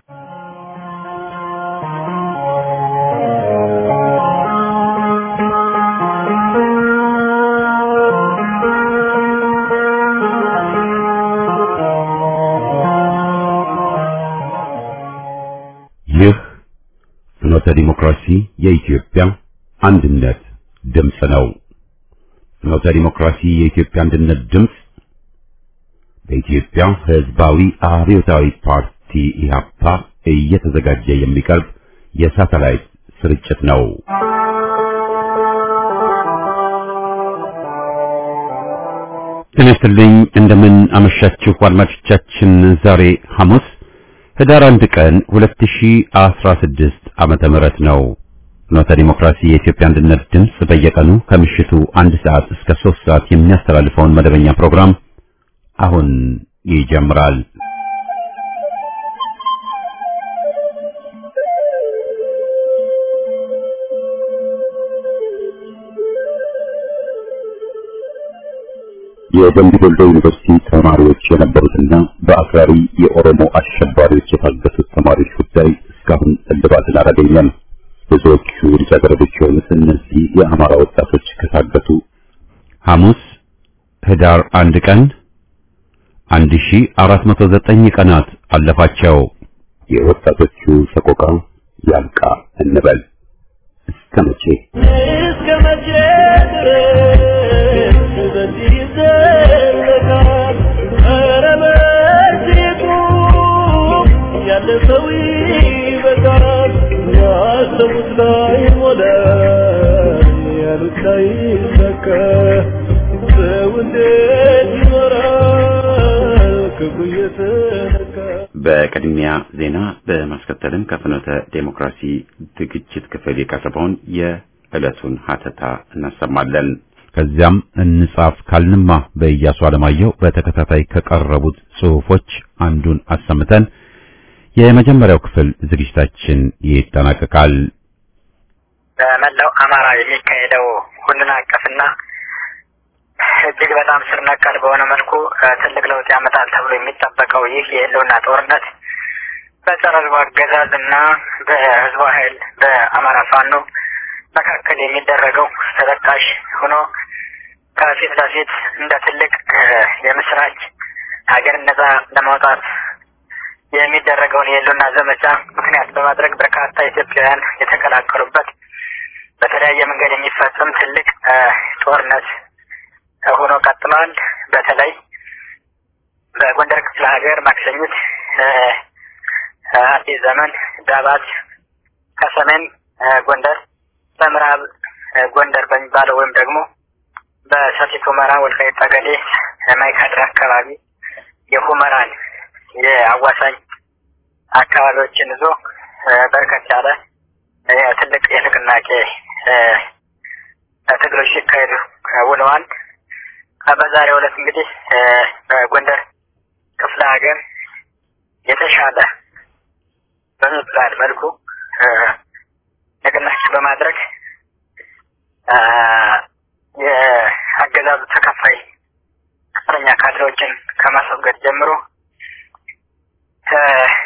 ይህ ፍኖተ ዲሞክራሲ የኢትዮጵያ አንድነት ድምፅ ነው። ፍኖተ ዲሞክራሲ የኢትዮጵያ አንድነት ድምፅ በኢትዮጵያ ሕዝባዊ አብዮታዊ ፓርቲ ኢህአፓ እየተዘጋጀ የሚቀርብ የሳተላይት ስርጭት ነው። ጤና ይስጥልኝ። እንደምን አመሻችሁ አድማጮቻችን። ዛሬ ሐሙስ ህዳር አንድ ቀን 2016 ዓመተ ምህረት ነው። ፍኖተ ዲሞክራሲ የኢትዮጵያ አንድነት ድምፅ በየቀኑ ከምሽቱ አንድ ሰዓት እስከ ሶስት ሰዓት የሚያስተላልፈውን መደበኛ ፕሮግራም አሁን ይጀምራል። የደምቢ ዶሎ ዩኒቨርሲቲ ተማሪዎች የነበሩትና በአክራሪ የኦሮሞ አሸባሪዎች የታገቱት ተማሪዎች ጉዳይ እስካሁን እልባትን አላገኘም። ብዙዎቹ ልጃገረዶች የሆኑት እነዚህ የአማራ ወጣቶች ከታገቱ ሐሙስ ህዳር አንድ ቀን 1409 ቀናት አለፋቸው። የወጣቶቹ ሰቆቃ ያልቃ እንበል እስከ መቼ እስከ መቼ ድረስ በዚህ ይዘለቃል? ኧረ በዚሁ ያለፈው ይበቃል። ያሰቡት ላይ ሞላ፣ ያሉት ላይ ሰከ ሰው እንዴት ይኖራል ክብሩ እየተነካ በቅድሚያ ዜና በማስከተልም ከፍኖተ ዴሞክራሲ ዝግጅት ክፍል የቀረበውን የዕለቱን ሀተታ እናሰማለን። ከዚያም እንጻፍ ካልንማ በኢያሱ አለማየሁ በተከታታይ ከቀረቡት ጽሑፎች አንዱን አሰምተን የመጀመሪያው ክፍል ዝግጅታችን ይጠናቀቃል። በመላው አማራ የሚካሄደው ሁሉን አቀፍና እጅግ በጣም ስር ነቀል በሆነ መልኩ እ፣ ትልቅ ለውጥ ያመጣል ተብሎ የሚጠበቀው ይህ የህልውና ጦርነት በጸረ ህዝቡ አገዛዝ እና በህዝቡ ኃይል በአማራ ፋኖ መካከል የሚደረገው ተጠቃሽ ሆኖ ከፊት ለፊት እንደ ትልቅ እ፣ የምስራች ሀገር ነጻ ለማውጣት የሚደረገውን የህልውና ዘመቻ ምክንያት በማድረግ በርካታ ኢትዮጵያውያን የተቀላቀሉበት በተለያየ መንገድ የሚፈጸም ትልቅ እ፣ ጦርነት ሆኖ ቀጥሏል። በተለይ በጎንደር ክፍለ ሀገር ማክሰኝት፣ እ፣ እ፣ አዲስ ዘመን፣ ዳባት ከሰሜን እ፣ ጎንደር በምዕራብ እ፣ ጎንደር በሚባለው ወይም ደግሞ በሰቲት ሁመራ፣ ወልቃይት ጠገዴ፣ እ፣ ማይካድራ አካባቢ የሁመራን የአዋሳኝ አካባቢዎችን ይዞ እ፣ በርከት ያለ እ፣ ትልቅ የንቅናቄ እ፣ ትግሎች ሲካሄዱ እ፣ ውለዋል። በዛሬው ዕለት እንግዲህ እ፣ በጎንደር ክፍለ ሀገር የተሻለ በሚባል መልኩ እ፣ ንቅናቄ በማድረግ እ፣ የአገዛዙ ተከፋይ ከፍተኛ ካድሬዎችን ከማስወገድ ጀምሮ እ፣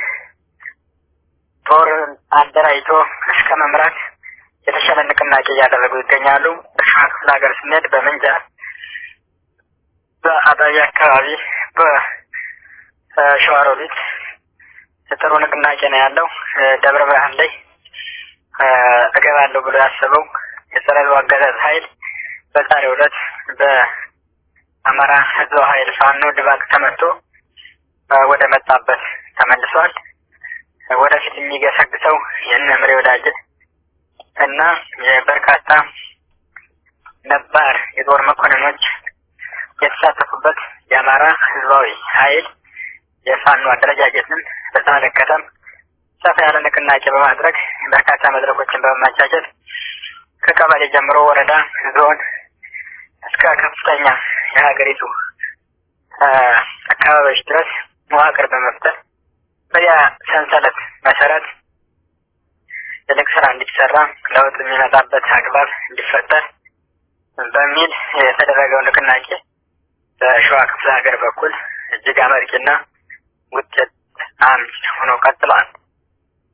ጦር አደራጅቶ እስከ መምራት የተሻለ ንቅናቄ እያደረጉ ይገኛሉ። በሸዋ ክፍለ ሀገር ስንሄድ በምንጃር በአጣቢ አካባቢ በሸዋሮቢት ጥሩ ንቅናቄ ነው ያለው። እ፣ ደብረ ብርሃን ላይ እ፣ እገባለሁ ብሎ ያሰበው የጸረ ሕዝብ አገዛዝ ኃይል በዛሬው ዕለት በአማራ ሕዝብ ኃይል ፋኖ ድባቅ ተመቶ እ፣ ወደ መጣበት ተመልሷል። እ፣ ወደፊት የሚገሰግሰው የእነ ምሬ ወዳጅ እና የበርካታ ነባር የጦር መኮንኖች የተሳተፉበት የአማራ ህዝባዊ ኃይል የፋኖ አደረጃጀትን በተመለከተም ሰፋ ያለ ንቅናቄ በማድረግ በርካታ መድረኮችን በመማቻቸት ከቀበሌ ጀምሮ ወረዳ፣ ዞን እስከ ከፍተኛ የሀገሪቱ አ፣ አካባቢዎች ድረስ መዋቅር በመፍጠር በዚያ ሰንሰለት መሰረት ትልቅ ስራ እንዲሰራ ለውጥ የሚመጣበት አግባብ እንዲፈጠር በሚል የተደረገው ንቅናቄ በሸዋ ክፍለ ሀገር በኩል እጅግ አመርቂና ውጤት አምጪ ሆኖ ቀጥሏል።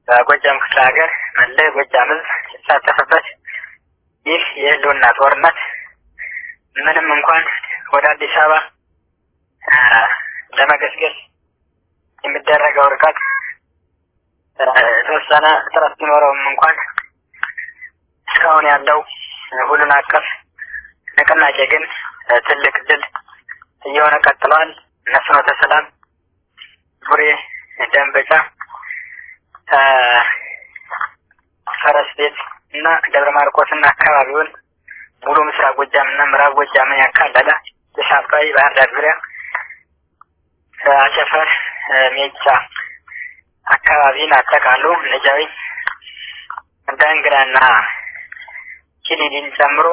በጎጃም ክፍለ ሀገር መለ ጎጃም ህዝብ የተሳተፈበት ይህ የህልውና ጦርነት ምንም እንኳን ወደ አዲስ አበባ ለመገስገስ የሚደረገው ርቀት የተወሰነ ጥረት ቢኖረውም እንኳን እስካሁን ያለው ሁሉን አቀፍ ንቅናቄ ግን ትልቅ ድል እየሆነ ቀጥሏል። እነ ፍኖተ ሰላም፣ ቡሬ፣ ደንበጫ፣ ፈረስ ቤት እና ደብረ ማርቆስና አካባቢውን ሙሉ ምስራቅ ጎጃም እና ምዕራብ ጎጃምን ያካለለ የሻፍቃዊ ባህር ዳር ዙሪያ አቸፈር፣ ሜጫ አካባቢን አጠቃሉ ነጃዊ ዳንግላና ኪሊዲን ጨምሮ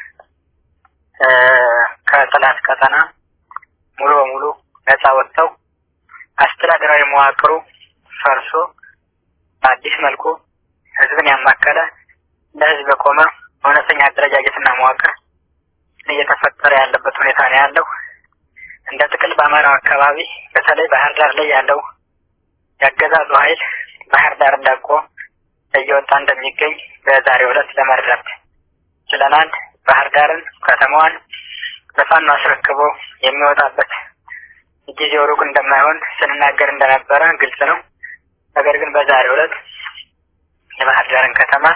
ከጠላት ቀጠና ሙሉ በሙሉ ነጻ ወጥተው አስተዳደራዊ መዋቅሩ ፈርሶ በአዲስ መልኩ ህዝብን ያማከለ ለህዝብ የቆመ እውነተኛ አደረጃጀትና መዋቅር እየተፈጠረ ያለበት ሁኔታ ነው ያለው። እንደ ጥቅል በአማራው አካባቢ በተለይ ባህር ዳር ላይ ያለው ያገዛዙ ኃይል ባህር ዳር ለቆ እየወጣ እንደሚገኝ በዛሬው ዕለት ለመረዳት ችለናል። ባህር ዳርን ከተማዋን ለፋኖ አስረክቦ የሚወጣበት ጊዜው ሩቅ እንደማይሆን ስንናገር እንደነበረ ግልጽ ነው። ነገር ግን በዛሬው ዕለት የባህር ዳርን ከተማ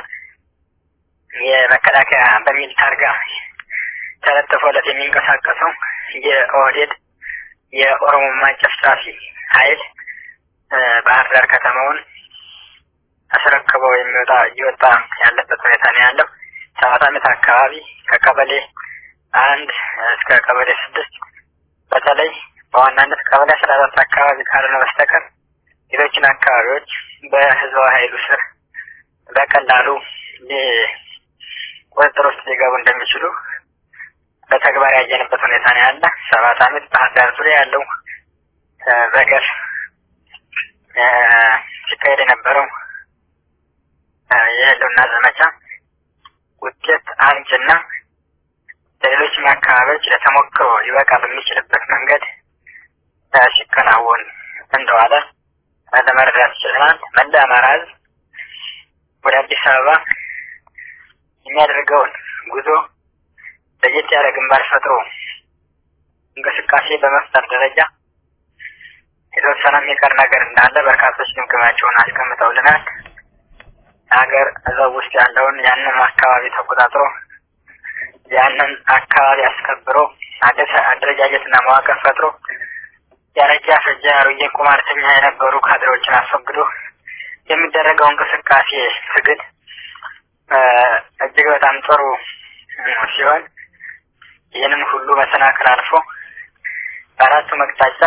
የመከላከያ በሚል ታርጋ ተለጥፎለት የሚንቀሳቀሰው የኦህዴድ የኦሮሞማ ጨፍጫፊ ኃይል ባህር ዳር ከተማውን አስረክበው የሚወጣ እየወጣ ያለበት ሁኔታ ነው ያለው። ሰባት ዓመት አካባቢ ከቀበሌ አንድ እስከ ቀበሌ ስድስት በተለይ በዋናነት ቀበሌ አስራ አራት አካባቢ ካልሆነ በስተቀር ሌሎችን አካባቢዎች በህዝባዊ ኃይሉ ስር በቀላሉ ቁጥጥር ውስጥ ሊገቡ እንደሚችሉ በተግባር ያየንበት ሁኔታ ነው ያለ። ሰባት ዓመት ባህር ዳር ዙሪያ ያለው በገፍ ሲካሄድ የነበረው የህልውና ዘመቻ ውጤት አምጭና ለሌሎችም አካባቢዎች ለተሞክሮ ሊበቃ በሚችልበት መንገድ ሲከናወን እንደዋለ ለመረዳት ችለናል። መላ አማራ ህዝብ ወደ አዲስ አበባ የሚያደርገውን ጉዞ ለየት ያለ ግንባር ፈጥሮ እንቅስቃሴ በመፍጠር ደረጃ የተወሰነ የሚቀር ነገር እንዳለ በርካቶች ግምገማቸውን አስቀምጠውልናል። ሀገር እዛው ውስጥ ያለውን ያንን አካባቢ ተቆጣጥሮ ያንን አካባቢ አስከብሮ አደረጃጀትና መዋቅር ፈጥሮ ያረጃ ፈጃ አሮጌ ቁማርተኛ የነበሩ ካድሬዎችን አስወግዶ የሚደረገው እንቅስቃሴ ትግል እጅግ በጣም ጥሩ ሲሆን ይህንን ሁሉ መሰናክል አልፎ በአራቱ መቅጣጫ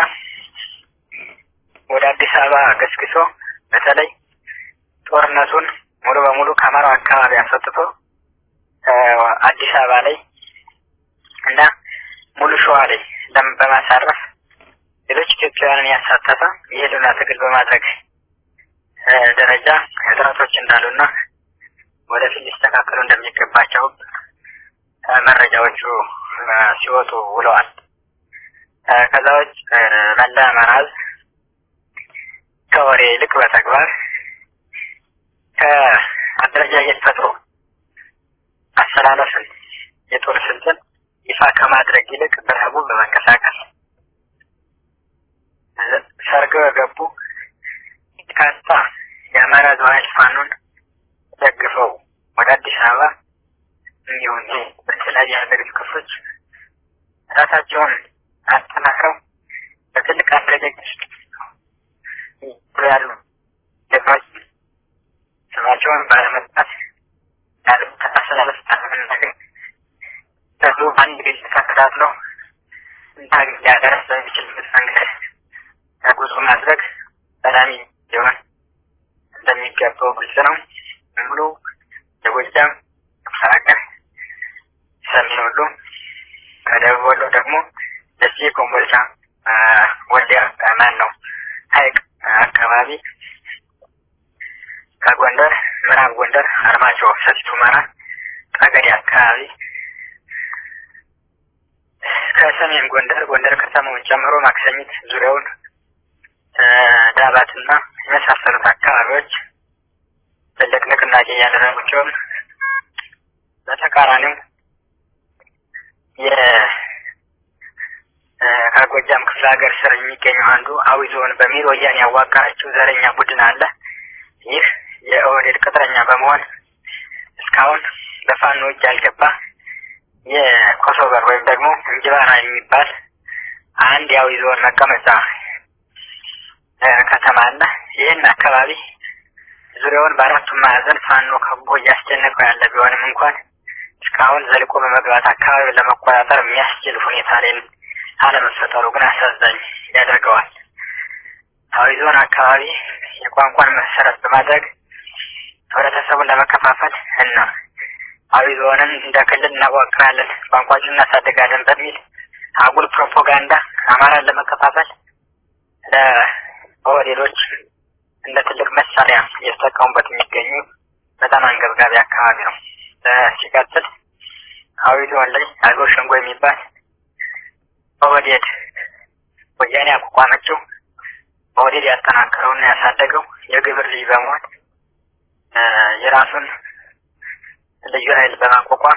ወደ አዲስ አበባ ገስግሶ በተለይ ጦርነቱን ሙሉ በሙሉ ከአማራው አካባቢ አስወጥቶ አዲስ አበባ ላይ እና ሙሉ ሸዋ ላይ በማሳረፍ ሌሎች ኢትዮጵያውያንን ያሳተፈ የህልውና ትግል በማድረግ ደረጃ እጥረቶች እንዳሉና ወደፊት ሊስተካከሉ እንደሚገባቸው መረጃዎቹ ሲወጡ ውለዋል። ከዛ ውጭ መላ አማራ ህዝብ ከወሬ ይልቅ በተግባር ከአደረጃጀት ፈጥሮ አሰላለፍን የጦር ስልትን ይፋ ከማድረግ ይልቅ በህቡ በመንቀሳቀስ ሰርገው የገቡ በርካታ የአማራ ዘዋጅ ፋኖን ደግፈው ወደ አዲስ አበባ እንዲሁም በተለያዩ የሀገሪቱ ክፍሎች ራሳቸውን አጠናክረው በትልቅ አደረጃጀት ያሉ ደግሞች ስማቸውን ባለመጣት ያሉት አስተላለፍ ነገር ህዝቡ አንድ ጊዜ ተከታትሎ እንዳገኝ ሊያደርስ በሚችልበት መንገድ ጉዞ ማድረግ ጠቃሚ ሊሆን እንደሚገባው ግልጽ ነው። ሙሉ የጎጃም ክፍለ ሀገር ሰሜን ወሎ ከደቡብ ወሎ ደግሞ ደሴ፣ ኮምቦልቻ፣ ወልዲያ ማን ነው ሀይቅ አካባቢ ከጎንደር ምዕራብ ጎንደር አርማጭሆ፣ ሰቲት ሁመራ፣ ጠገዴ አካባቢ ከሰሜን ጎንደር ጎንደር ከተማውን ጨምሮ ማክሰኝት ዙሪያውን ዳባትና የመሳሰሉት አካባቢዎች ትልቅ ንቅናቄ እያደረጉ ሲሆን በተቃራኒው የ ከጎጃም ክፍለ ሀገር ስር የሚገኘው አንዱ አዊ ዞን በሚል ወያኔ ያዋቀረችው ዘረኛ ቡድን አለ። ይህ የኦህዴድ ቅጥረኛ በመሆን እስካሁን በፋኖ እጅ ያልገባ የኮሶበር ወይም ደግሞ እንጅባራ የሚባል አንድ የአዊ ዞን መቀመጫ ከተማ አለ። ይህን አካባቢ ዙሪያውን በአራቱም ማዕዘን ፋኖ ከቦ እያስጨነቀው ያለ ቢሆንም እንኳን እስካሁን ዘልቆ በመግባት አካባቢውን ለመቆጣጠር የሚያስችል ሁኔታ ላይ አለመፈጠሩ ግን አሳዛኝ ያደርገዋል። አዊ ዞን አካባቢ የቋንቋን መሰረት በማድረግ ህብረተሰቡን ለመከፋፈል እና አዊ ዞንን እንደ ክልል እናዋቅራለን፣ ቋንቋችን እናሳድጋለን በሚል አጉል ፕሮፓጋንዳ አማራን ለመከፋፈል ለኦህዴዶች እንደ ትልቅ መሳሪያ እየተጠቀሙበት የሚገኙ በጣም አንገብጋቢ አካባቢ ነው። ሲቀጥል አዊ ዞን ላይ አገው ሸንጎ የሚባል ኦህዴድ ወያኔ ያቋቋመችው ኦህዴድ ያጠናከረውና ያሳደገው የግብር ልጅ በመሆን የራሱን ልዩ ኃይል በማቋቋም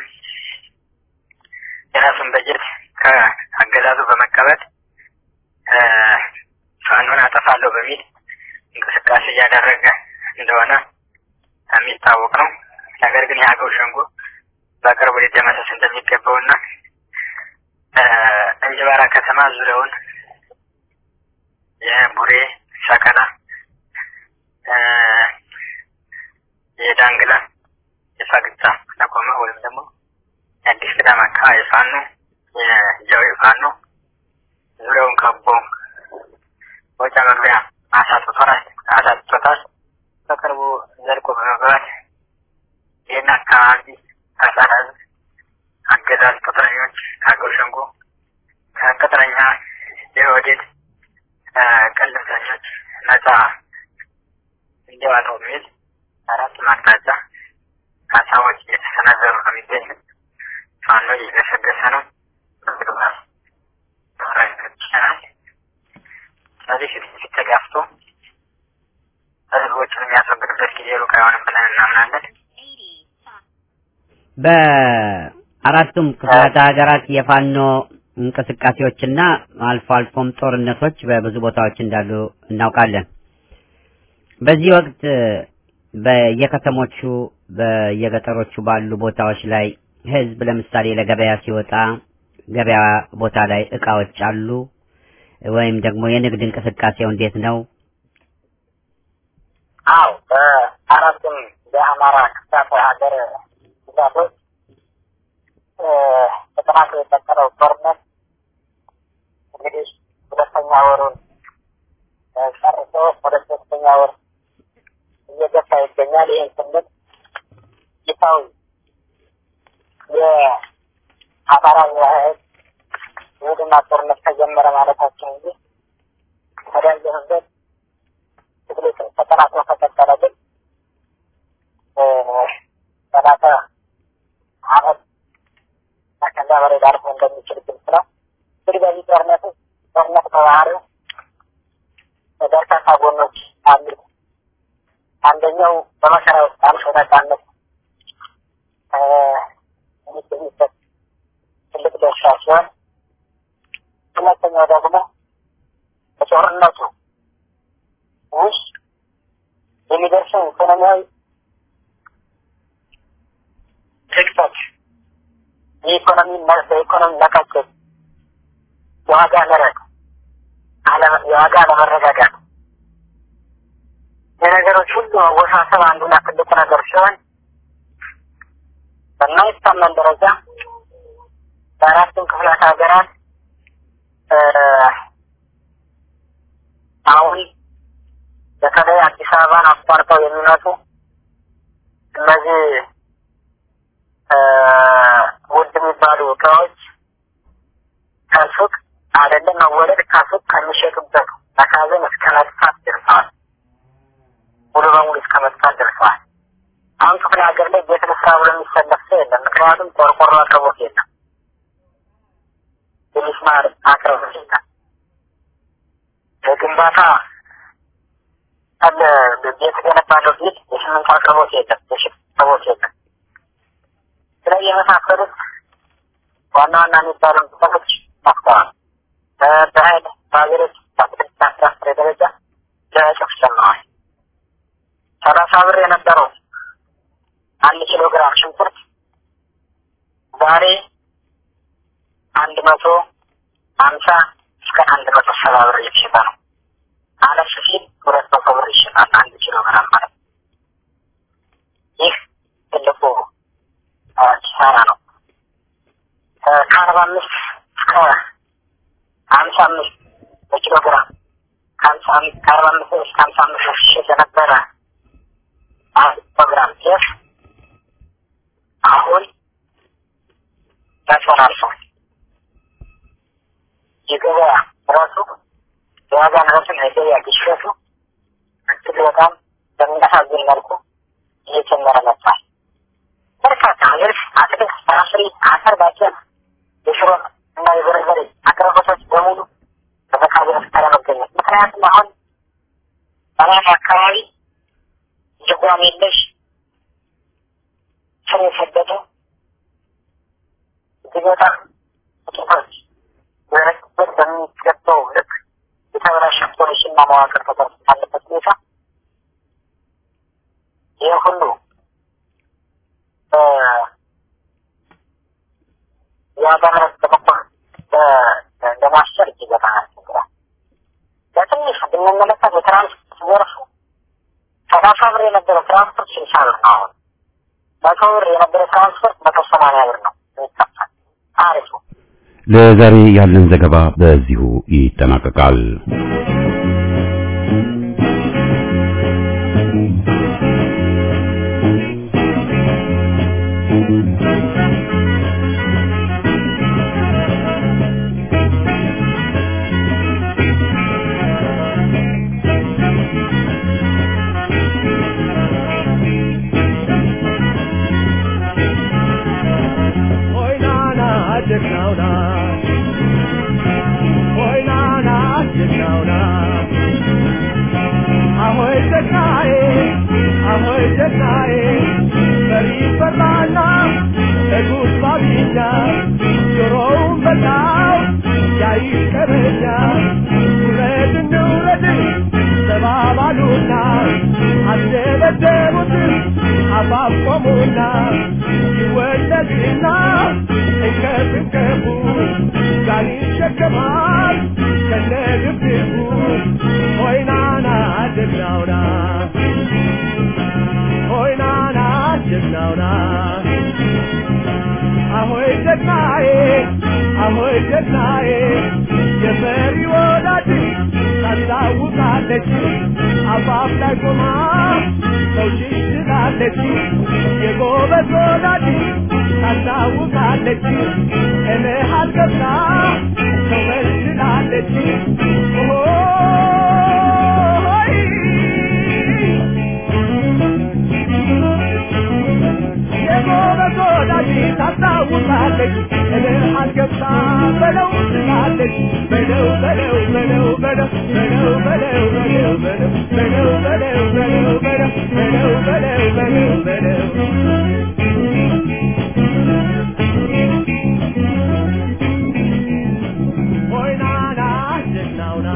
የራሱን በጀት ከአገዛዙ በመቀበል ፋኖን አጠፋለሁ በሚል እንቅስቃሴ እያደረገ እንደሆነ የሚታወቅ ነው። ነገር ግን የአገው ሸንጎ በቅርቡ ሊደመሰስ እንደሚገባውና እንጅባራ ከተማ ዙሪያውን የቡሬ ሰከላ፣ የዳንግላ፣ የፋግታ ነቆመ ወይም ደግሞ የአዲስ ቅዳም አካባቢ ፋኖ የጃዊ ፋኖ ዙሪያውን ከቦ ወጫ መግቢያ አሳጥቶታል አሳጥቶታል። በቅርቡ ዘልቆ በመግባት ይህን አካባቢ ከጸረ ሕዝብ አገዛዝ ቅጥረኞች ከአገው ሸንጎ ከቅጥረኛ የኦህዴድ ቅልብተኞች ነጻ እንዲዋጡ የሚል አራት አቅጣጫ ሀሳቦች እየተሰነዘሩ ነው የሚገኝ ፋኖ እየገሰገሰ ነው። በግባር ይችላል። ስለዚህ ፊት ተጋፍቶ ህዝቦችን የሚያስወግድበት ጊዜ ሩቅ አይሆንም ብለን እናምናለን። በአራቱም ክፍላተ ሀገራት የፋኖ እንቅስቃሴዎችና አልፎ አልፎም ጦርነቶች በብዙ ቦታዎች እንዳሉ እናውቃለን። በዚህ ወቅት በየከተሞቹ በየገጠሮቹ ባሉ ቦታዎች ላይ ህዝብ ለምሳሌ ለገበያ ሲወጣ ገበያ ቦታ ላይ እቃዎች አሉ ወይም ደግሞ የንግድ እንቅስቃሴው እንዴት ነው? አው በአራቱም የአማራ ክፍላተ ሀገር ግዛቶች ተጠናክሮ የቀጠለው ጦርነት እንግዲህ ሁለተኛ ወሩን ጨርሶ ወደ ሶስተኛ ወር እየገፋ ይገኛል። ይህን ስንል ይፋዊ የአማራ ህዝብ ውድና ጦርነት ተጀመረ ማለታችን እንጂ ተደንዘንበት ትግሉ ተጠናክሮ ከቀጠለ ግን ሰላሳ አመት ከዛ በላይ ዳርፎ እንደሚችል ግልጽ ነው። እንግዲህ በዚህ ጦርነት ውስጥ ጦርነት በባህሪው በርካታ ጎኖች አሉት። አንደኛው በመከራ ውስጥ አልፎ ነጻነት የሚገኝበት ትልቅ ድርሻ ሲሆን፣ ሁለተኛው ደግሞ በጦርነቱ ውስጥ የሚደርሰው ኢኮኖሚያዊ ክፍተት የኢኮኖሚ በኢኮኖሚ መካከል የዋጋ ንረት፣ የዋጋ አለመረጋጋት የነገሮች ሁሉ መወሳሰብ አንዱና ትልቁ ነገር ሲሆን በማይታመን ደረጃ በአራቱም ክፍላት ሀገራት አሁን በተለይ አዲስ አበባን አቋርጠው የሚመጡ እነዚህ ውድ የሚባሉ እቃዎች ከሱቅ አይደለም መወለድ ከሱቅ ከሚሸጡበት መካዘን እስከ መጥፋት ደርሰዋል። ሙሉ በሙሉ እስከ መጥፋት ደርሰዋል። አሁን ክፍለ ሀገር ላይ ቤት ልስራ ብሎ የሚሰለፍ ሰው የለም። ምክንያቱም ቆርቆሮ አቅርቦት የለም፣ የሚስማር አቅርቦት የለም። የግንባታ አለ ቤት ገነባለው ቤት የስምንት አቅርቦት የለም፣ የሽፍት አቅርቦት የለም። ስለዚህ የመሳሰሉት ዋና ዋና የሚባሉ ነገሮች ጠፍተዋል። በኃይል በሀገሮች በአስራ ደረጃ ለእጥፍ ጨምረዋል። ሰላሳ ብር የነበረው አንድ ኪሎ ግራም ሽንኩርት ዛሬ አንድ መቶ ሀምሳ እስከ አንድ መቶ ሰባ ብር እየተሸጠ ነው። አለፍ ሲል ሁለት መቶ ብር ይሸጣል አንድ ኪሎ ግራም ማለት ነው። ይህ ትልቁ ኪሳራ ነው። ከአርባ አምስት እስከ ሀምሳ አምስት በኪሎ ግራም ከአርባ አምስት እስከ ሀምሳ አምስት ሲሸጥ የነበረ አንድ ፕሮግራም ጤፍ አሁን ተፈራርሷል። የገበያ ንረቱ የዋጋ ንረቱን የገበያ ግሽበቱ እጅግ በጣም በሚያሳዝን መልኩ እየጨመረ መጥቷል። በርካታ ምርት፣ አትክልት፣ ፍራፍሬ፣ አተር፣ ባቄላ፣ የሽሮ እና የበርበሬ አቅርቦቶች በሙሉ በመቃብር አለመገኘት ምክንያቱም አሁን በላፊ አካባቢ ጅጓም የለሽ ስር የሰደደ እጅግ በጣም ጥቂቶች የረክበት በሚገባው ልክ የተበላሸ ፖሊሲና መዋቅር ተደርሶ ካለበት ሁኔታ ይህ ሁሉ የዋጋ ንረት በመቆር ለማስቸር እጅግ በጣም ያስቸግራል። በትንሹ ብንመለከት የትራንስፖርት ዘርፉ ሰላሳ ብር የነበረ ትራንስፖርት ስልሳ ብር ነው። አሁን መቶ ብር የነበረ ትራንስፖርት መቶ ሰማንያ ብር ነው የሚከፈል። አሪፍ ነው። ለዛሬ ያለን ዘገባ በዚሁ ይጠናቀቃል። Hoy nana, ጀግናውና ሆይ ናና ጀግናውና አሆይ ጀግናዬ አሆይ ጀግናዬ በሪ በላና እጉስ ባቢኛ ጆሮውን በላው ያይቀረኛ ውረድ እንውረድ ተባባሉና አስደበደቡት አባቆሙና ይወለድና እንከፍ እንከፉ ጋን ይሸከማል ከነግብግቡ ሆይናና ጀግናውና ሆይናና ጀግናውና አሆይ ጀግናዬ አሆይ ጀግናዬ የመሪ ወዳጅ ታስታውቃለች አፋፍ ላይ ቆማ ሰውሽሽ ትላለች የጎበዝ ወዳጅ ታስታውቃለች እልሃል ገብታ ሰው መስላለች ሆይ የጎበዝ ወዳጅ ታስታውቃለች እልሃል ገብታ በለው ትላለች በለው በለው በለው በለው በለው በለው በለው በለው በለው በለው በለው በለው በለው በለው በለው በለው ሆይ ናና ጀግናውና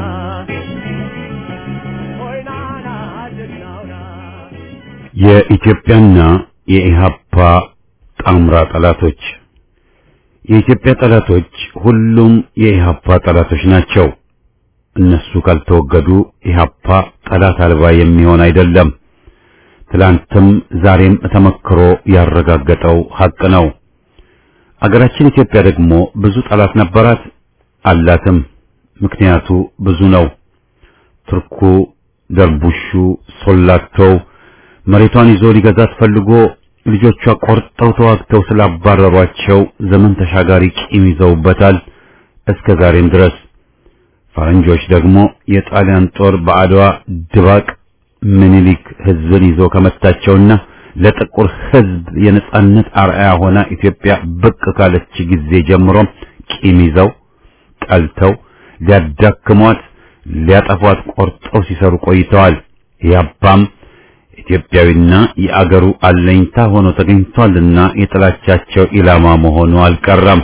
ሆይ ናና ጀግናውና የኢትዮጵያና የኢሃፓ ጣምራ ጠላቶች የኢትዮጵያ ጠላቶች ሁሉም የኢሃፓ ጠላቶች ናቸው። እነሱ ካልተወገዱ ኢሃፓ ጠላት አልባ የሚሆን አይደለም። ትላንትም ዛሬም ተመክሮ ያረጋገጠው ሐቅ ነው። አገራችን ኢትዮጵያ ደግሞ ብዙ ጠላት ነበራት አላትም። ምክንያቱ ብዙ ነው። ትርኩ፣ ደርቡሹ፣ ሶላቶው መሬቷን ይዞ ሊገዛት ፈልጎ ልጆቿ ቆርጠው ተዋግተው ስላባረሯቸው ዘመን ተሻጋሪ ቂም ይዘውበታል እስከ ዛሬም ድረስ። ፈረንጆች ደግሞ የጣሊያን ጦር በአድዋ ድባቅ ምኒልክ ሕዝብን ይዞ ከመታቸውና ለጥቁር ሕዝብ የነጻነት አርአያ ሆና ኢትዮጵያ ብቅ ካለች ጊዜ ጀምሮ ቂም ይዘው ጠልተው ሊያዳክሟት ሊያጠፏት ቆርጠው ሲሰሩ ቆይተዋል። ያባም ኢትዮጵያዊና የአገሩ አለኝታ ሆኖ ተገኝቷልና የጥላቻቸው ኢላማ መሆኑ አልቀረም።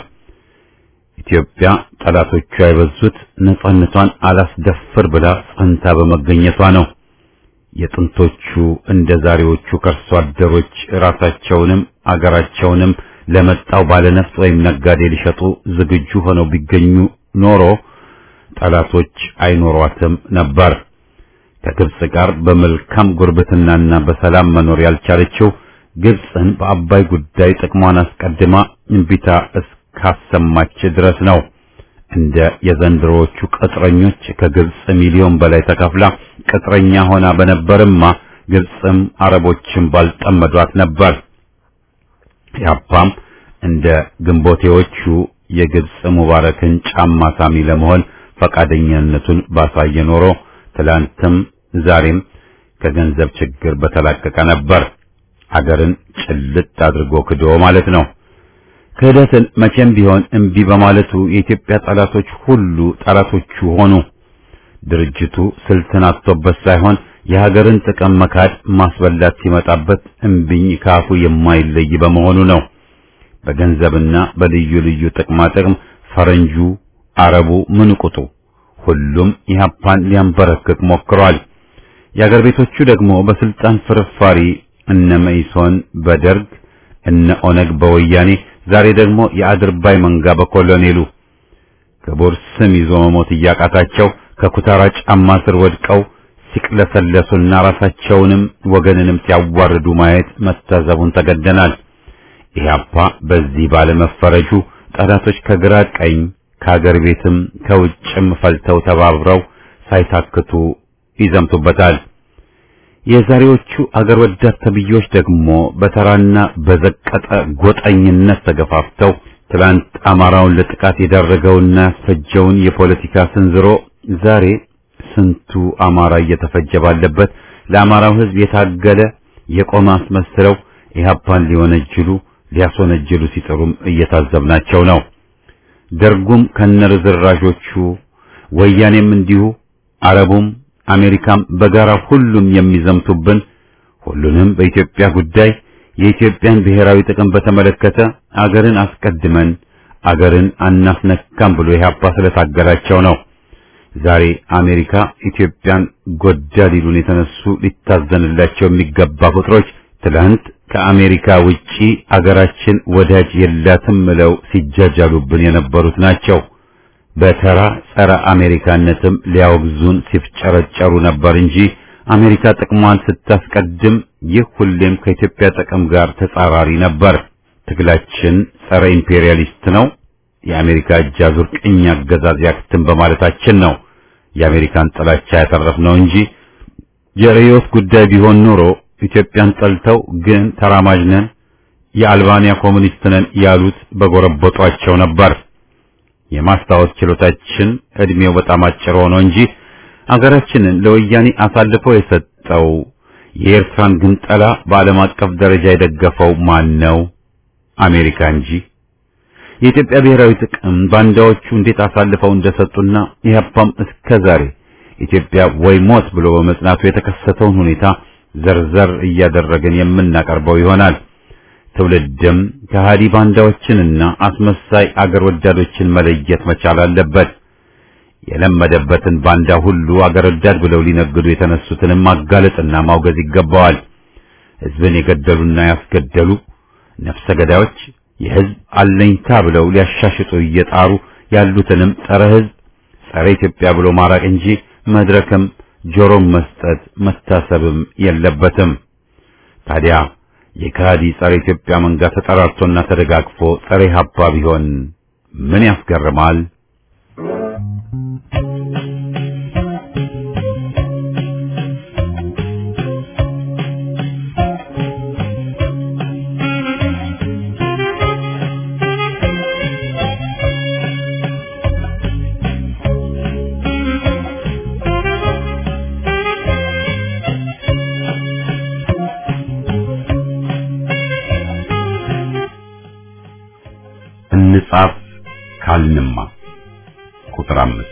ኢትዮጵያ ጠላቶቿ የበዙት ነጻነቷን አላስደፍር ብላ ጸንታ በመገኘቷ ነው። የጥንቶቹ እንደ ዛሬዎቹ ከርሶ አደሮች ራሳቸውንም አገራቸውንም ለመጣው ባለነፍስ ወይም ነጋዴ ሊሸጡ ዝግጁ ሆነው ቢገኙ ኖሮ ጠላቶች አይኖሯትም ነበር። ከግብጽ ጋር በመልካም ጉርብትናና በሰላም መኖር ያልቻለችው ግብጽን በአባይ ጉዳይ ጥቅሟን አስቀድማ እምቢታ እስካሰማች ድረስ ነው። እንደ የዘንድሮዎቹ ቅጥረኞች ከግብጽ ሚሊዮን በላይ ተከፍላ ቅጥረኛ ሆና በነበርማ ግብጽም አረቦችን ባልጠመዷት ነበር። ያፓም እንደ ግንቦቴዎቹ የግብጽ ሙባረክን ጫማ ሳሚ ለመሆን ፈቃደኛነቱን ባሳየ ኖሮ ትላንትም ዛሬም ከገንዘብ ችግር በተላቀቀ ነበር። አገርን ጭልጥ አድርጎ ክዶ ማለት ነው። ክህደትን መቼም ቢሆን እምቢ በማለቱ የኢትዮጵያ ጠላቶች ሁሉ ጠላቶቹ ሆኑ። ድርጅቱ ስልትን አጥቶበት ሳይሆን የሀገርን ጥቅም መካድ ማስበላት ሲመጣበት እምቢኝ ካፉ የማይለይ በመሆኑ ነው። በገንዘብና በልዩ ልዩ ጥቅማ ጥቅም ፈረንጁ፣ አረቡ ምን ቁጡ ሁሉም ኢህአፓን ሊያንበረክክ ሞክሯል። የአገር ቤቶቹ ደግሞ በስልጣን ፍርፋሪ እነ መኢሶን በደርግ እነ ኦነግ በወያኔ ዛሬ ደግሞ የአድርባይ መንጋ በኮሎኔሉ ክቡር ስም ይዞ መሞት እያቃታቸው ከኩታራ ጫማ ስር ወድቀው ሲቅለሰለሱና ራሳቸውንም ወገንንም ሲያዋርዱ ማየት መታዘቡን ተገደናል። ኢህአፓ በዚህ ባለመፈረጁ ጠላቶች ከግራ ቀኝ ከአገር ቤትም ከውጭም ፈልተው ተባብረው ሳይታክቱ ይዘምቱበታል። የዛሬዎቹ አገር ወዳድ ተብዮች ደግሞ በተራና በዘቀጠ ጎጠኝነት ተገፋፍተው ትላንት አማራውን ለጥቃት የዳረገውና ያስፈጀውን የፖለቲካ ስንዝሮ ዛሬ ስንቱ አማራ እየተፈጀ ባለበት ለአማራው ሕዝብ የታገለ የቆመ አስመስለው ኢህአፓን ሊወነጅሉ ሊያስወነጅሉ ሲጥሩም እየታዘብናቸው ነው። ደርጉም ከነርዝራዦቹ ወያኔም እንዲሁ አረቡም አሜሪካም በጋራ ሁሉም የሚዘምቱብን ሁሉንም በኢትዮጵያ ጉዳይ የኢትዮጵያን ብሔራዊ ጥቅም በተመለከተ አገርን አስቀድመን አገርን አናስነካም ብሎ ኢህአፓ ስለታገላቸው ነው። ዛሬ አሜሪካ ኢትዮጵያን ጎዳ ሊሉን የተነሱ ሊታዘንላቸው የሚገባ ቁጥሮች ትላንት ከአሜሪካ ውጪ አገራችን ወዳጅ የላትም ብለው ሲጃጃሉብን የነበሩት ናቸው። በተራ ጸረ አሜሪካነትም ሊያወግዙን ሲፍጨረጨሩ ነበር እንጂ አሜሪካ ጥቅሟን ስታስቀድም ይህ ሁሌም ከኢትዮጵያ ጥቅም ጋር ተጻራሪ ነበር። ትግላችን ጸረ ኢምፔሪያሊስት ነው፣ የአሜሪካ እጅ አዙር ቅኝ አገዛዝ ያክትም በማለታችን ነው የአሜሪካን ጥላቻ ያተረፍነው እንጂ የርዕዮት ጉዳይ ቢሆን ኖሮ ኢትዮጵያን ጠልተው ግን ተራማጅ ነን የአልባንያ ኮሙኒስት ነን ያሉት በጎረበጧቸው ነበር። የማስታወስ ችሎታችን እድሜው በጣም አጭር ሆኖ እንጂ አገራችንን ለወያኔ አሳልፎ የሰጠው የኤርትራን ግንጠላ በዓለም አቀፍ ደረጃ የደገፈው ማን ነው? አሜሪካ እንጂ። የኢትዮጵያ ብሔራዊ ጥቅም ባንዳዎቹ እንዴት አሳልፈው እንደሰጡና ኢህአፓም እስከ ዛሬ ኢትዮጵያ ወይ ሞት ብሎ በመጽናቱ የተከሰተውን ሁኔታ ዘርዘር እያደረግን የምናቀርበው ይሆናል። ትውልድም ከሃዲ ባንዳዎችንና አስመሳይ አገር ወዳዶችን መለየት መቻል አለበት። የለመደበትን ባንዳ ሁሉ አገር ወዳድ ብለው ሊነግዱ የተነሱትንም ማጋለጥና ማውገዝ ይገባዋል። ሕዝብን የገደሉና ያስገደሉ ነፍሰ ገዳዮች የሕዝብ አለኝታ ብለው ሊያሻሽጡ እየጣሩ ያሉትንም ጸረ ሕዝብ፣ ጸረ ኢትዮጵያ ብሎ ማራቅ እንጂ መድረክም ጆሮም መስጠት መታሰብም የለበትም። ታዲያ የካዲ ጸረ ኢትዮጵያ መንጋ ተጠራርቶና ተደጋግፎ ጸረ ኢህአፓ ቢሆን ምን ያስገርማል? እንጻፍ ካልንማ ቁጥር አምስት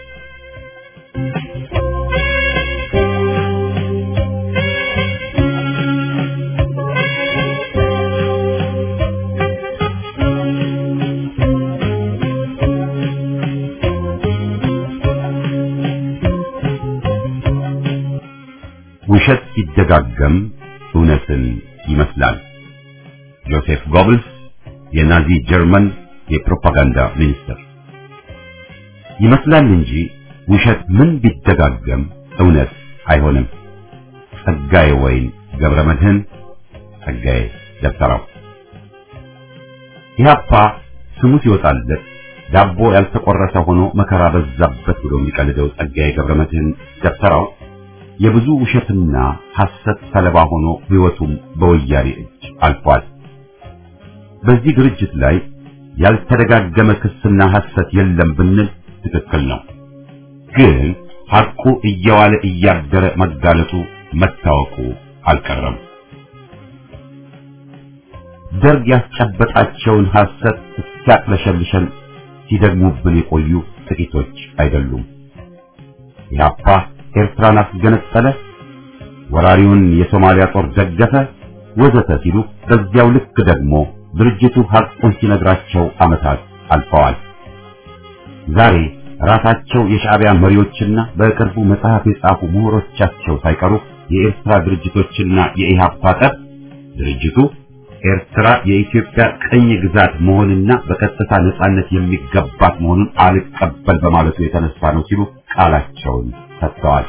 ውሸት ሲደጋገም እውነትን ይመስላል። ጆሴፍ ጎብልስ የናዚ ጀርመን የፕሮፓጋንዳ ሚኒስትር። ይመስላል እንጂ ውሸት ምን ቢደጋገም እውነት አይሆንም። ጸጋዬ ወይን ገብረ መድህን ጸጋዬ ደብተራው ኢህአፓ ስሙ ሲወጣለት ዳቦ ያልተቆረሰ ሆኖ መከራ በዛበት ብሎ የሚቀልደው ጸጋዬ ገብረ መድህን ደብተራው የብዙ ውሸትና ሐሰት ሰለባ ሆኖ ሕይወቱም በወያኔ እጅ አልፏል። በዚህ ድርጅት ላይ ያልተደጋገመ ክስና ሐሰት የለም ብንል ትክክል ነው። ግን ሐቁ እየዋለ እያደረ መጋለጡ መታወቁ አልቀረም። ደርግ ያስጨበጣቸውን ሐሰት ሲያቅለሸልሸን ሲደግሙብን የቆዩ ጥቂቶች አይደሉም። ኢህአፓ ኤርትራን አስገነጠለ፣ ወራሪውን የሶማሊያ ጦር ደገፈ፣ ወዘተ ሲሉ በዚያው ልክ ደግሞ ድርጅቱ ሐቁን ሲነግራቸው ዓመታት አልፈዋል። ዛሬ ራሳቸው የሻዕቢያ መሪዎችና በቅርቡ መጽሐፍ የጻፉ ምሁሮቻቸው ሳይቀሩ የኤርትራ ድርጅቶችና የኢህአፓ ጠብ ድርጅቱ ኤርትራ የኢትዮጵያ ቅኝ ግዛት መሆንና በቀጥታ ነጻነት የሚገባት መሆኑን አልቀበል በማለቱ የተነሳ ነው ሲሉ ቃላቸውን ሰጥተዋል።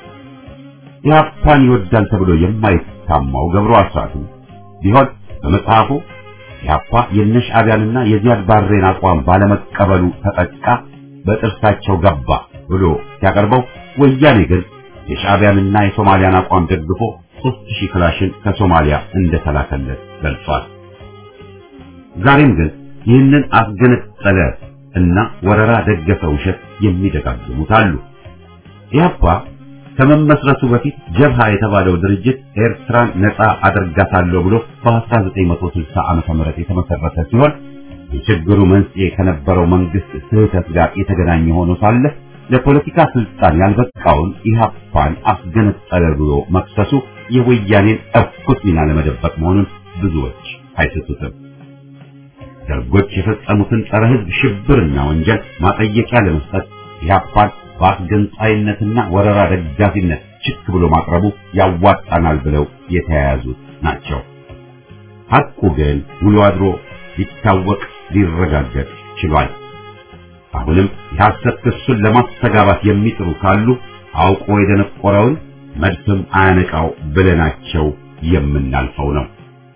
ኢህአፓን ይወዳል ተብሎ የማይታማው ገብሩ አስራቱ ቢሆን በመጽሐፉ ኢህአፓ የነሻዕቢያንና የዚያድ ባሬን አቋም ባለመቀበሉ ተጠቃ፣ በጥርሳቸው ገባ ብሎ ሲያቀርበው ወያኔ ግን የሻዕቢያንና የሶማሊያን አቋም ደግፎ ሦስት ሺህ ክላሽን ከሶማሊያ እንደተላከለት ገልጿል። ዛሬም ግን ይህንን አስገነጠለ እና ወረራ ደገፈ ውሸት የሚደጋግሙት አሉ። ኢህአፓ ከመመስረቱ በፊት ጀብሃ የተባለው ድርጅት ኤርትራን ነጻ አደርጋታለሁ ብሎ በ1960 ዓመተ ምህረት የተመሰረተ ሲሆን የችግሩ መንስኤ ከነበረው መንግስት ስህተት ጋር የተገናኘ ሆኖ ሳለ ለፖለቲካ ስልጣን ያልበቃውን ኢህአፓን አስገነጠለ ብሎ መክሰሱ የወያኔን እርኩስ ሚና ለመደበቅ መሆኑን ብዙዎች አይሰጡትም። ደርጎች የፈጸሙትን ጸረ ሕዝብ ሽብርና ወንጀል ማጠየቂያ ለመስጠት ኢህአፓን በአስገንጣይነትና ወረራ ደጋፊነት ችክ ብሎ ማቅረቡ ያዋጣናል ብለው የተያያዙት ናቸው። ሐቁ ግን ውሎ አድሮ ሊታወቅ ሊረጋገጥ ችሏል። አሁንም የሐሰት ክሱን ለማስተጋባት የሚጥሩ ካሉ አውቆ የደነቆረውን መድፍም አያነቃው ብለናቸው የምናልፈው ነው።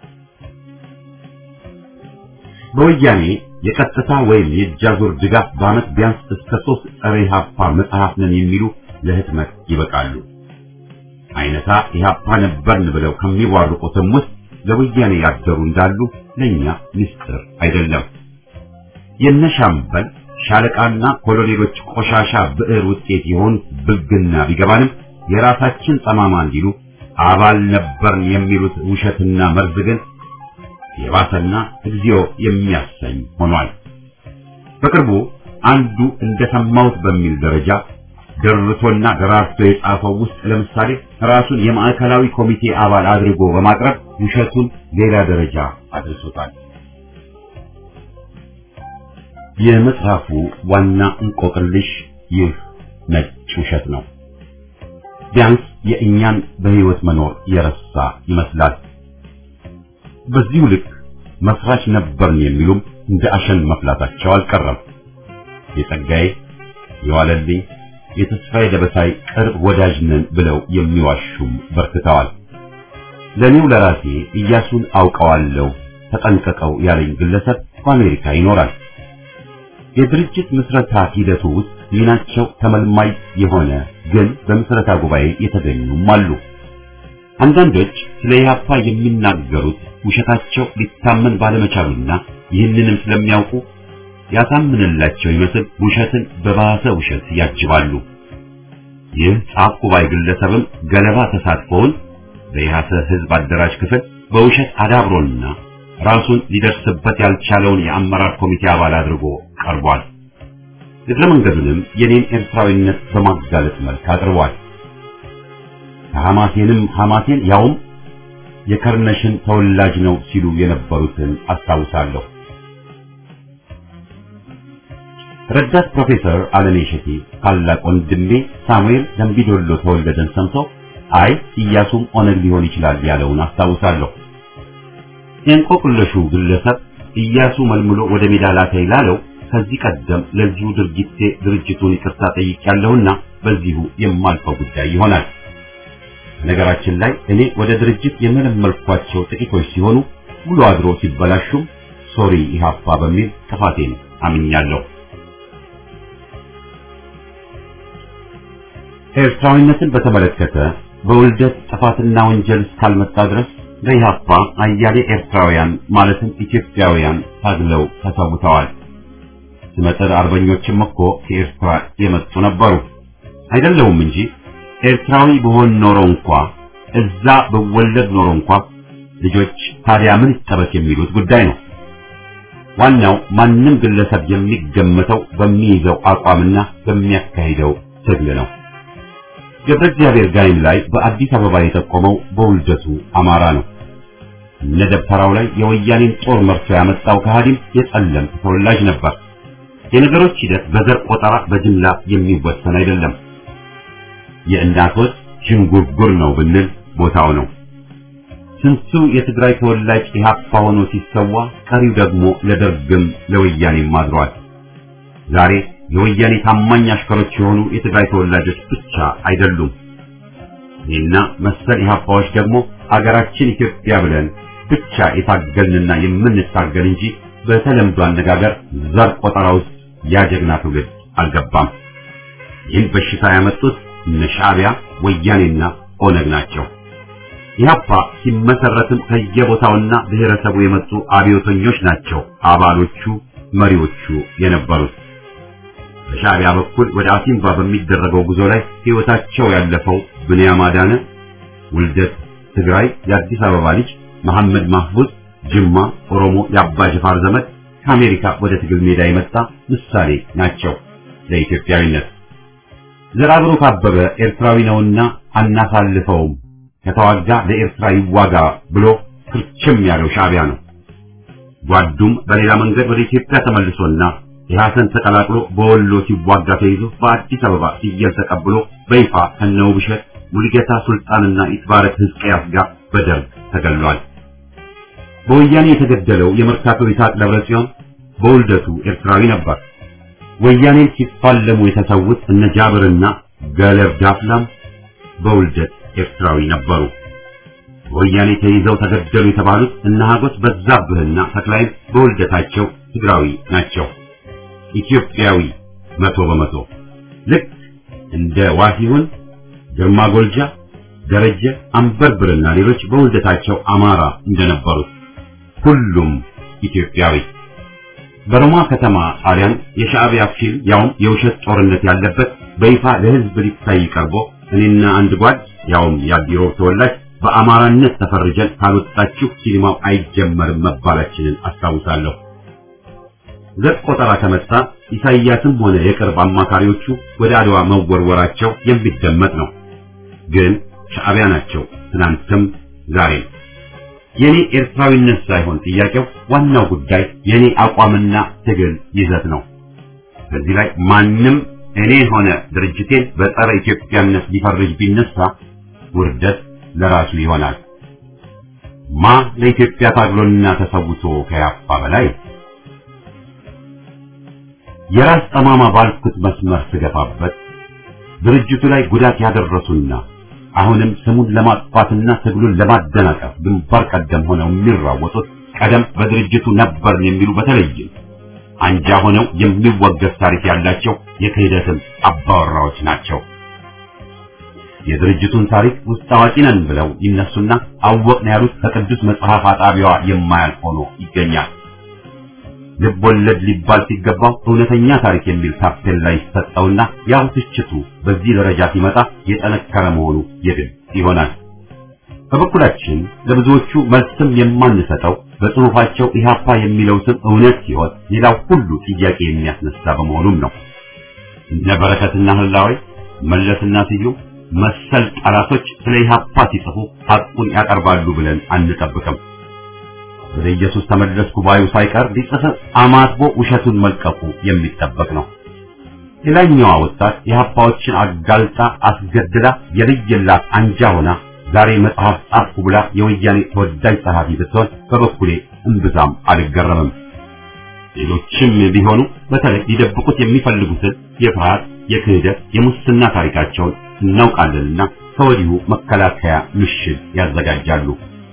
በወያኔ የቀጥታ ወይም የእጃዙር ድጋፍ በዓመት ቢያንስ እስከ ሦስት ጸረ ኢህአፓ መጽሐፍ ነን የሚሉ ለህትመት ይበቃሉ። አይነታ ኢህአፓ ነበርን ብለው ከሚቧርቁትም ውስጥ ለወያኔ ያደሩ እንዳሉ ለእኛ ምስጢር አይደለም። የነሻምበል ሻለቃና ኮሎኔሎች ቆሻሻ ብዕር ውጤት የሆኑ ብልግና ቢገባንም የራሳችን ጠማማ እንዲሉ አባል ነበርን የሚሉት ውሸትና መርዝ ግን የባሰና እግዚኦ የሚያሰኝ ሆኗል። በቅርቡ አንዱ እንደሰማሁት በሚል ደረጃ ደርቶና ደራርቶ የጻፈው ውስጥ ለምሳሌ ራሱን የማዕከላዊ ኮሚቴ አባል አድርጎ በማቅረብ ውሸቱን ሌላ ደረጃ አድርሶታል። የመጽሐፉ ዋና እንቆቅልሽ ይህ ነጭ ውሸት ነው። ቢያንስ የእኛን በሕይወት መኖር የረሳ ይመስላል። በዚሁ ልክ መስራች ነበርን የሚሉም እንደ አሸን መፍላታቸው አልቀረም። የጸጋዬ የዋለልኝ የተስፋዬ ደበሳይ ቅርብ ወዳጅ ነን ብለው የሚዋሹም በርክተዋል። ለኔው ለራሴ ኢያሱን አውቀዋለሁ ተጠንቀቀው ያለኝ ግለሰብ በአሜሪካ ይኖራል። የድርጅት ምስረታ ሂደቱ ውስጥ ሚናቸው ተመልማይ የሆነ ግን በምስረታ ጉባኤ የተገኙም አሉ። አንዳንዶች ስለ ኢህአፓ የሚናገሩት ውሸታቸው ሊታመን ባለመቻሉና ይህንንም ስለሚያውቁ ያሳምንላቸው ይመስል ውሸትን በባሰ ውሸት ያጅባሉ። ይህ ጻፍ ጉባኤ ግለሰብም ገለባ ተሳትፎውን በኢህአሰ ህዝብ አደራጅ ክፍል በውሸት አዳብሮና ራሱን ሊደርስበት ያልቻለውን የአመራር ኮሚቴ አባል አድርጎ ቀርቧል። እግረ መንገዱንም የኔን ኤርትራዊነት በማጋለጥ መልክ አቅርቧል። ከሐማሴንም ሐማሴን ያውም የከርነሽን ተወላጅ ነው ሲሉ የነበሩትን አስታውሳለሁ። ረዳት ፕሮፌሰር አለኔ ሸቴ ታላቅ ወንድሜ ሳሙኤል ደምቢዶሎ ተወለደን ሰምቶ አይ ኢያሱም ኦነግ ሊሆን ይችላል ያለውን አስታውሳለሁ። የእንቆቅልሹ ግለሰብ ኢያሱ መልምሎ ወደ ሜዳ ላከኝ ላለው ከዚህ ቀደም ለዚሁ ድርጊቴ ድርጅቱን ይቅርታ ጠይቄያለሁና በዚሁ የማልፈው ጉዳይ ይሆናል። ነገራችን ላይ እኔ ወደ ድርጅት የመለመልኳቸው ጥቂቶች ሲሆኑ ውሎ አድሮ ሲበላሹም ሶሪ ኢሃፓ በሚል ጥፋቴን አምኛለሁ። ኤርትራዊነትን በተመለከተ በውልደት ጥፋትና ወንጀል እስካልመጣ ድረስ በኢሃፓ አያሌ ኤርትራውያን ማለትም ኢትዮጵያውያን ታግለው ተሰውተዋል። ስመጥር አርበኞችም እኮ ከኤርትራ የመጡ ነበሩ። አይደለሁም እንጂ ኤርትራዊ ብሆን ኖሮ እንኳ እዛ ብወለድ ኖሮ እንኳ ልጆች ታዲያ ምን ይጠበቅ የሚሉት ጉዳይ ነው። ዋናው ማንም ግለሰብ የሚገመተው በሚይዘው አቋምና በሚያካሂደው ትግል ነው። ገብረ እግዚአብሔር ጋይም ላይ በአዲስ አበባ የጠቆመው በውልደቱ አማራ ነው። እነ ደብተራው ላይ የወያኔን ጦር መርቶ ያመጣው ከሃዲም የጸለምት ተወላጅ ነበር። የነገሮች ሂደት በዘር ቆጠራ በጅምላ የሚወሰን አይደለም። የእናቶች ዥንጉርጉር ነው ብንል ቦታው ነው። ስንቱ የትግራይ ተወላጅ ኢህአፓ ሆኖ ሲሰዋ፣ ቀሪው ደግሞ ለደርግም ለወያኔም አድሯል። ዛሬ የወያኔ ታማኝ አሽከሮች የሆኑ የትግራይ ተወላጆች ብቻ አይደሉም። ይህና መሰል ኢህአፓዎች ደግሞ አገራችን ኢትዮጵያ ብለን ብቻ የታገልንና የምንታገል እንጂ በተለምዶ አነጋገር ዘር ቆጠራ ውስጥ ያጀግና ትውልድ አልገባም። ይህን በሽታ ያመጡት እነ ሻዕቢያ፣ ወያኔና ኦነግ ናቸው። ኢህአፓ ሲመሰረትም ከየቦታውና ብሔረሰቡ የመጡ አብዮተኞች ናቸው አባሎቹ፣ መሪዎቹ የነበሩት። በሻዕቢያ በኩል ወደ አሲምባ በሚደረገው ጉዞ ላይ ሕይወታቸው ያለፈው ብንያም አዳነ፣ ውልደት ትግራይ የአዲስ አበባ ልጅ መሐመድ ማህቡዝ ጅማ ኦሮሞ የአባ ጅፋር ዘመድ ከአሜሪካ ወደ ትግል ሜዳ የመጣ ምሳሌ ናቸው ለኢትዮጵያዊነት። ዘርአብሩክ አበበ ኤርትራዊ ነውና አናሳልፈውም ከተዋጋ ለኤርትራ ይዋጋ ብሎ ክርችም ያለው ሻዕቢያ ነው። ጓዱም በሌላ መንገድ ወደ ኢትዮጵያ ተመልሶና የሐሰን ተቀላቅሎ በወሎ ሲዋጋ ተይዞ በአዲስ አበባ ፍየል ተቀብሎ በይፋ ከነውብሸት ሙሉጌታ ሱልጣንና ኢትባረክ ሕዝቅያስ ጋር በደርግ ተገሏል። በወያኔ የተገደለው የመርካቶ ይስሐቅ ደብረጽዮን በውልደቱ ኤርትራዊ ነበር። ወያኔን ሲፋለሙ የተሰዉት እነ ጃብርና ገለብ ዳፍላም በውልደት ኤርትራዊ ነበሩ። ወያኔ ተይዘው ተገደሉ የተባሉት እነ ሀጎስ በዛብህና ተክላይም በውልደታቸው ትግራዊ ናቸው። ኢትዮጵያዊ መቶ በመቶ ልክ እንደ ዋሲሁን፣ ግርማ ጎልጃ፣ ደረጀ አንበርብርና ሌሎች በውልደታቸው አማራ እንደነበሩት ሁሉም ኢትዮጵያዊ። በሮማ ከተማ ጣሊያን የሻዕቢያ ፊልም ያውም የውሸት ጦርነት ያለበት በይፋ ለሕዝብ ሊታይ ቀርቦ እኔና አንድ ጓድ ያውም የአዲሮብ ተወላጅ በአማራነት ተፈርጀን ካልወጣችሁ ሲኒማው አይጀመርም መባላችንን አስታውሳለሁ። ዘር ቆጠራ ከመጣ ኢሳይያስም ሆነ የቅርብ አማካሪዎቹ ወደ አድዋ መወርወራቸው የሚደመጥ ነው። ግን ሻዕቢያ ናቸው ትናንትም ዛሬም። የኔ ኤርትራዊነት ሳይሆን ጥያቄው ዋናው ጉዳይ የኔ አቋምና ትግል ይዘት ነው። በዚህ ላይ ማንም እኔ ሆነ ድርጅቴን በጸረ ኢትዮጵያነት ሊፈርጅ ቢነሳ ውርደት ለራሱ ይሆናል። ማ ለኢትዮጵያ ታግሎና ተሰውቶ ከያፋ በላይ የራስ ጠማማ ባልኩት መስመር ስገፋበት ድርጅቱ ላይ ጉዳት ያደረሱና አሁንም ስሙን ለማጥፋትና ትግሉን ለማደናቀፍ ግንባር ቀደም ሆነው የሚራወጡት ቀደም በድርጅቱ ነበርን የሚሉ በተለይም አንጃ ሆነው የሚወገዝ ታሪክ ያላቸው የክህደትም አባወራዎች ናቸው። የድርጅቱን ታሪክ ውስጥ አዋቂ ነን ብለው ይነሱና አወቅን ያሉት ከቅዱስ መጽሐፍ አጣቢዋ የማያልፍ ሆኖ ይገኛል። ልብ ወለድ ሊባል ሲገባው እውነተኛ ታሪክ የሚል ታፔላ ይሰጠውና ያው ትችቱ በዚህ ደረጃ ሲመጣ የጠነከረ መሆኑ የግድ ይሆናል። በበኩላችን ለብዙዎቹ መልስም የማንሰጠው በጽሑፋቸው ኢህአፓ የሚለው ስም እውነት ሲሆን ሌላው ሁሉ ጥያቄ የሚያስነሳ በመሆኑም ነው። እነ በረከትና ህላዌ መለስና ስዩም መሰል ጠላቶች ስለ ኢህአፓ ሲጽፉ ሐቁን ያቀርባሉ ብለን አንጠብቅም። ወደ ኢየሱስ ተመለስኩ ባዩ ሳይቀር ሊጽፍ አማትቦ ውሸቱን መልቀቁ የሚጠበቅ ነው። ሌላኛዋ ወጣት የሀፓዎችን አጋልጣ አስገድላ የልየላት አንጃ ሆና ዛሬ መጽሐፍ ጻፍኩ ብላ የወያኔ ተወዳጅ ጸሐፊ ብትሆን በበኩሌ እምብዛም አልገረምም። ሌሎችም ቢሆኑ በተለይ ሊደብቁት የሚፈልጉትን የፍርሃት፣ የክህደት፣ የሙስና ታሪካቸውን እናውቃለንና ከወዲሁ መከላከያ ምሽግ ያዘጋጃሉ።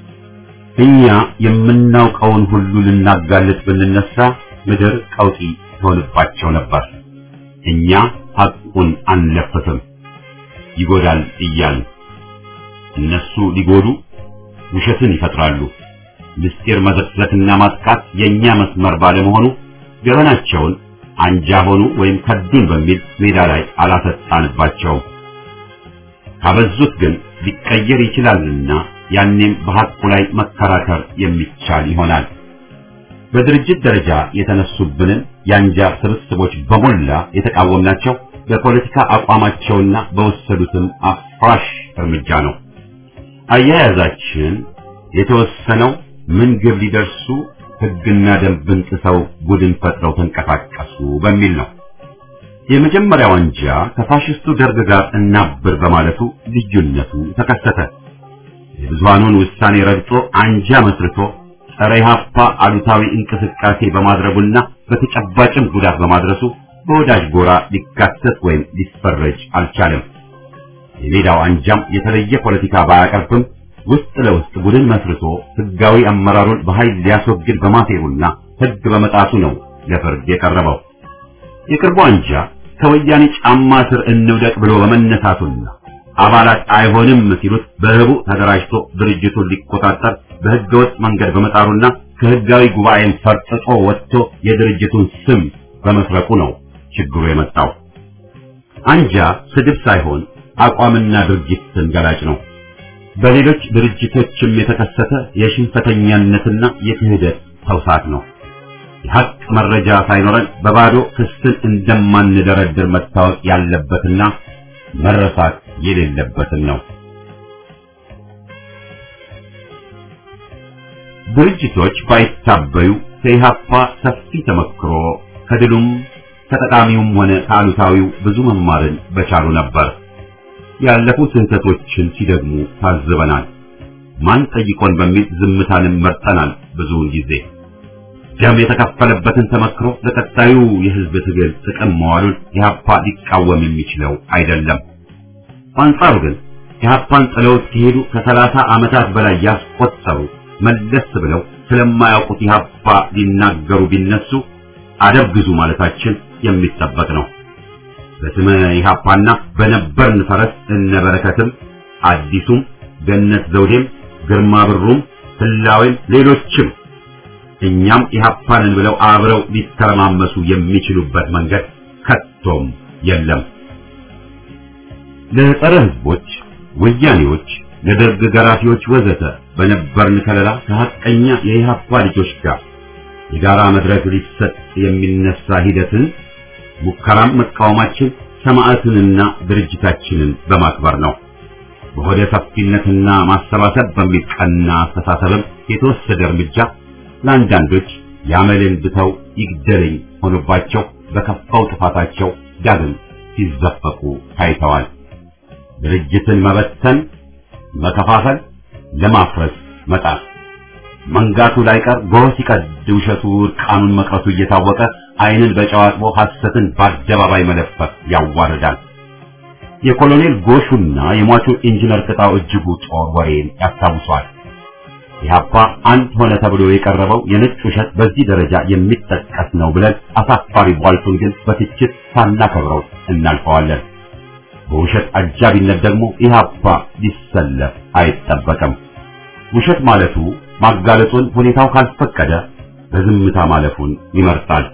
እኛ የምናውቀውን ሁሉ ልናጋልጥ ብንነሳ ምድር ቀውጢ ትሆንባቸው ነበር። እኛ ሐቁን አንለፍፍም፣ ይጎዳል እያሉ እነሱ ሊጎዱ ውሸትን ይፈጥራሉ። ምስጢር መዘፍዘፍና ማጥቃት የኛ መስመር ባለመሆኑ ገበናቸውን አንጃ ሆኑ ወይም ከዱን በሚል ሜዳ ላይ አላሰጣንባቸውም። ካበዙት ግን ሊቀየር ይችላልና ያኔም በሐቁ ላይ መከራከር የሚቻል ይሆናል። በድርጅት ደረጃ የተነሱብንን የአንጃ ስብስቦች በሞላ የተቃወምናቸው በፖለቲካ አቋማቸውና በወሰዱትም አፍራሽ እርምጃ ነው። አያያዛችን የተወሰነው ምን ግብ ሊደርሱ ሕግና ደንብን ጥሰው ቡድን ፈጥረው ተንቀሳቀሱ በሚል ነው። የመጀመሪያው አንጃ ከፋሽስቱ ደርግ ጋር እናብር በማለቱ ልዩነቱ ተከሰተ። የብዙሃኑን ውሳኔ ረግጦ አንጃ መስርቶ ጸረ ኢህአፓ አሉታዊ እንቅስቃሴ በማድረጉና በተጨባጭም ጉዳት በማድረሱ በወዳጅ ጎራ ሊካተት ወይም ሊፈረጅ አልቻለም። የሜዳው አንጃም የተለየ ፖለቲካ ባያቀርብም ውስጥ ለውስጥ ቡድን መስርቶ ህጋዊ አመራሩን በኃይል ሊያስወግድ በማሴሩና ህግ በመጣሱ ነው ለፍርድ የቀረበው። የቅርቡ አንጃ ከወያኔ ጫማ ስር እንውደቅ ብሎ በመነሳቱና አባላት አይሆንም ሲሉት በህቡ ተደራጅቶ ድርጅቱን ሊቆጣጠር በህገወጥ መንገድ በመጣሩና ከህጋዊ ጉባኤም ፈርጥጦ ወጥቶ የድርጅቱን ስም በመስረቁ ነው ችግሩ የመጣው። አንጃ ስድብ ሳይሆን አቋምና ድርጊትን ገላጭ ነው። በሌሎች ድርጅቶችም የተከሰተ የሽንፈተኛነትና የክህደት ተውሳት ነው። የሐቅ መረጃ ሳይኖረን በባዶ ክስን እንደማንደረድር መታወቅ ያለበትና መረሳት የሌለበትን ነው። ድርጅቶች ባይታበዩ ከኢህአፓ ሰፊ ተመክሮ ከድሉም ከጠቃሚውም ሆነ ከአሉታዊው ብዙ መማርን በቻሉ ነበር። ያለፉ ስህተቶችን ሲደግሙ ታዝበናል። ማን ጠይቆን በሚል ዝምታንም መርጠናል። ብዙውን ጊዜ ደም የተከፈለበትን ተመክሮ ለቀጣዩ የህዝብ ትግል ጥቅም መዋሉን ኢህአፓ ሊቃወም የሚችለው አይደለም። በአንጻሩ ግን ኢህአፓን ጥለውት ሲሄዱ ከሰላሳ ዓመታት በላይ ያስቆጠሩ መለስ ብለው ስለማያውቁት ኢህአፓ ሊናገሩ ቢነሱ አደብ ግዙ ማለታችን የሚጠበቅ ነው። በስመ ኢህአፓና በነበርን ፈረስ እነ በረከትም አዲሱም ገነት ዘውዴም ግርማ ብሩም ህላዌም ሌሎችም እኛም ኢህአፓንን ብለው አብረው ሊተረማመሱ የሚችሉበት መንገድ ከቶም የለም። ለጸረ ህዝቦች፣ ወያኔዎች፣ ለደርግ ገራፊዎች ወዘተ በነበርን ከለላ ከሐቀኛ የኢህአፓ ልጆች ጋር የጋራ መድረክ ሊሰጥ የሚነሳ ሂደትን ሙከራም መቃወማችን ሰማዕትንና ድርጅታችንን በማክበር ነው። በሆደ ሰፊነትና ማሰባሰብ በሚል ቀና አስተሳሰብም የተወሰደ እርምጃ ለአንዳንዶች ያመልን ብተው ይግደለኝ ሆኖባቸው በከፋው ጥፋታቸው ዳግም ሲዘፈቁ ታይተዋል። ድርጅትን መበተን፣ መከፋፈል፣ ለማፍረስ መጣር መንጋቱ ላይቀር ጎህ ሲቀድ ውሸቱ እርቃኑን መቅረቱ እየታወቀ ዓይንን በጨዋጥቦ ሐሰትን በአደባባይ መለፈፍ ያዋርዳል። የኮሎኔል ጎሹና የሟቹ ኢንጂነር ቅጣው እጅጉ ጦር ወሬን ያስታውሷል። ኢህአፓ አንድ ሆነ ተብሎ የቀረበው የነጭ ውሸት በዚህ ደረጃ የሚጠቀስ ነው ብለን አሳፋሪ ቧልቱን ግን በትችት ሳናከብረው እናልፈዋለን። በውሸት አጃቢነት ደግሞ ኢህአፓ ሊሰለፍ አይጠበቅም። ውሸት ማለቱ ማጋለጡን ሁኔታው ካልፈቀደ በዝምታ ማለፉን ይመርጣል።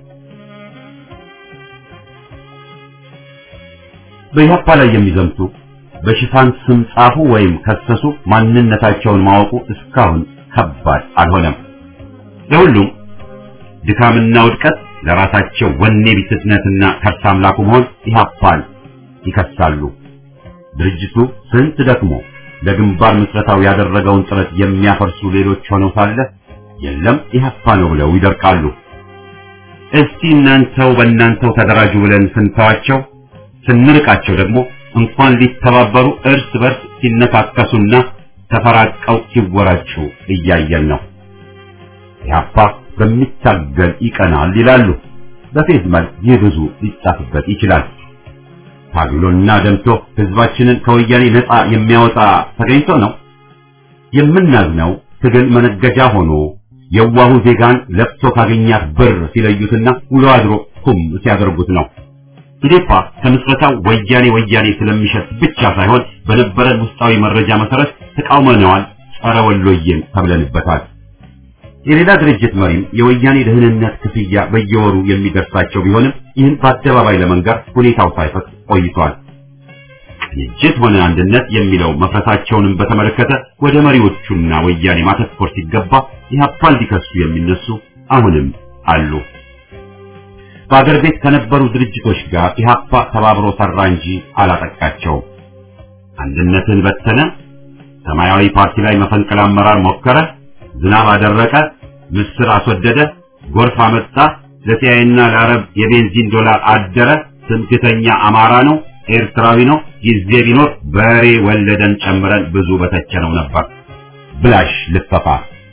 በኢህአፓ ላይ የሚዘምቱ በሽፋን ስም ጻፉ ወይም ከሰሱ ማንነታቸውን ማወቁ እስካሁን ከባድ አልሆነም። ለሁሉም ድካምና ውድቀት ለራሳቸው ወኔ ቢስነትና ከርስ አምላኩ መሆን ኢህአፓን ይከሳሉ። ድርጅቱ ስንት ደክሞ ለግንባር ምስረታው ያደረገውን ጥረት የሚያፈርሱ ሌሎች ሆነው ሳለ የለም ኢህአፓ ነው ብለው ይደርቃሉ። እስቲ እናንተው በእናንተው ተደራጁ ብለን ስንተዋቸው ስንርቃቸው ደግሞ እንኳን ሊተባበሩ እርስ በርስ ሲነካከሱና ተፈራቀው ሲወራጩ እያየን ነው። ኢህአፓ በሚታገል ይቀናል ይላሉ። በፌዝ መልክ ይህ ብዙ ሊጻፍበት ይችላል። ታግሎና ደምቶ ህዝባችንን ከወያኔ ነፃ የሚያወጣ ተገኝቶ ነው። የምናዝነው ትግል መነገጃ ሆኖ የዋሁ ዜጋን ለፍቶ ካገኛት ብር ሲለዩትና ውሎ አድሮ ኩም ሲያደርጉት ነው። ኢዴፓ ከምስረታው ወያኔ ወያኔ ስለሚሸት ብቻ ሳይሆን በነበረን ውስጣዊ መረጃ መሰረት ተቃውመነዋል፣ ጸረ ወሎዬን ተብለንበታል። የሌላ ድርጅት መሪም የወያኔ ደህንነት ክፍያ በየወሩ የሚደርሳቸው ቢሆንም ይህን በአደባባይ ለመንገር ሁኔታው ሳይፈቅድ ቆይቷል። ቅንጅት ሆነ አንድነት የሚለው መፍረሳቸውንም በተመለከተ ወደ መሪዎቹና ወያኔ ማተኮር ሲገባ ኢህአፓን ሊከሱ የሚነሱ አሁንም አሉ። በአገር ቤት ከነበሩ ድርጅቶች ጋር ኢህአፓ ተባብሮ ሰራ እንጂ አላጠቃቸውም። አንድነትን በተነ፣ ሰማያዊ ፓርቲ ላይ መፈንቅለ አመራር ሞከረ፣ ዝናብ አደረቀ፣ ምስር አስወደደ፣ ጎርፍ አመጣ፣ ለሲያይና ለአረብ የቤንዚን ዶላር አደረ፣ ትምክተኛ አማራ ነው፣ ኤርትራዊ ነው፣ ጊዜ ቢኖር በሬ ወለደን ጨምረን ብዙ በተቸነው ነበር። ብላሽ ልፈፋ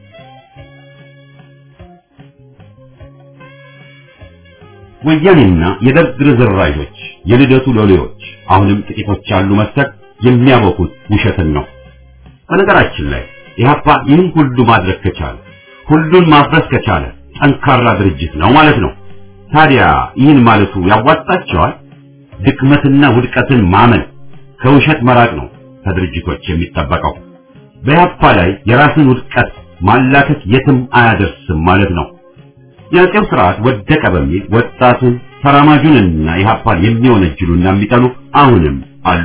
ወያኔና የደርግ ርዝራዦች የልደቱ ሎሌዎች አሁንም ጥቂቶች ያሉ መሰል የሚያበኩት ውሸትን ነው። በነገራችን ላይ ኢህአፓ ይህን ሁሉ ማድረግ ከቻለ ሁሉን ማፍረስ ከቻለ ጠንካራ ድርጅት ነው ማለት ነው። ታዲያ ይህን ማለቱ ያዋጣቸዋል? ድክመትና ውድቀትን ማመን ከውሸት መራቅ ነው ከድርጅቶች የሚጠበቀው። በኢህአፓ ላይ የራስን ውድቀት ማላከት የትም አያደርስም ማለት ነው። የአፄው ስርዓት ወደቀ በሚል ወጣቱን ተራማጁንና ኢህአፓን የሚወነጅሉና የሚጠሉ አሁንም አሉ።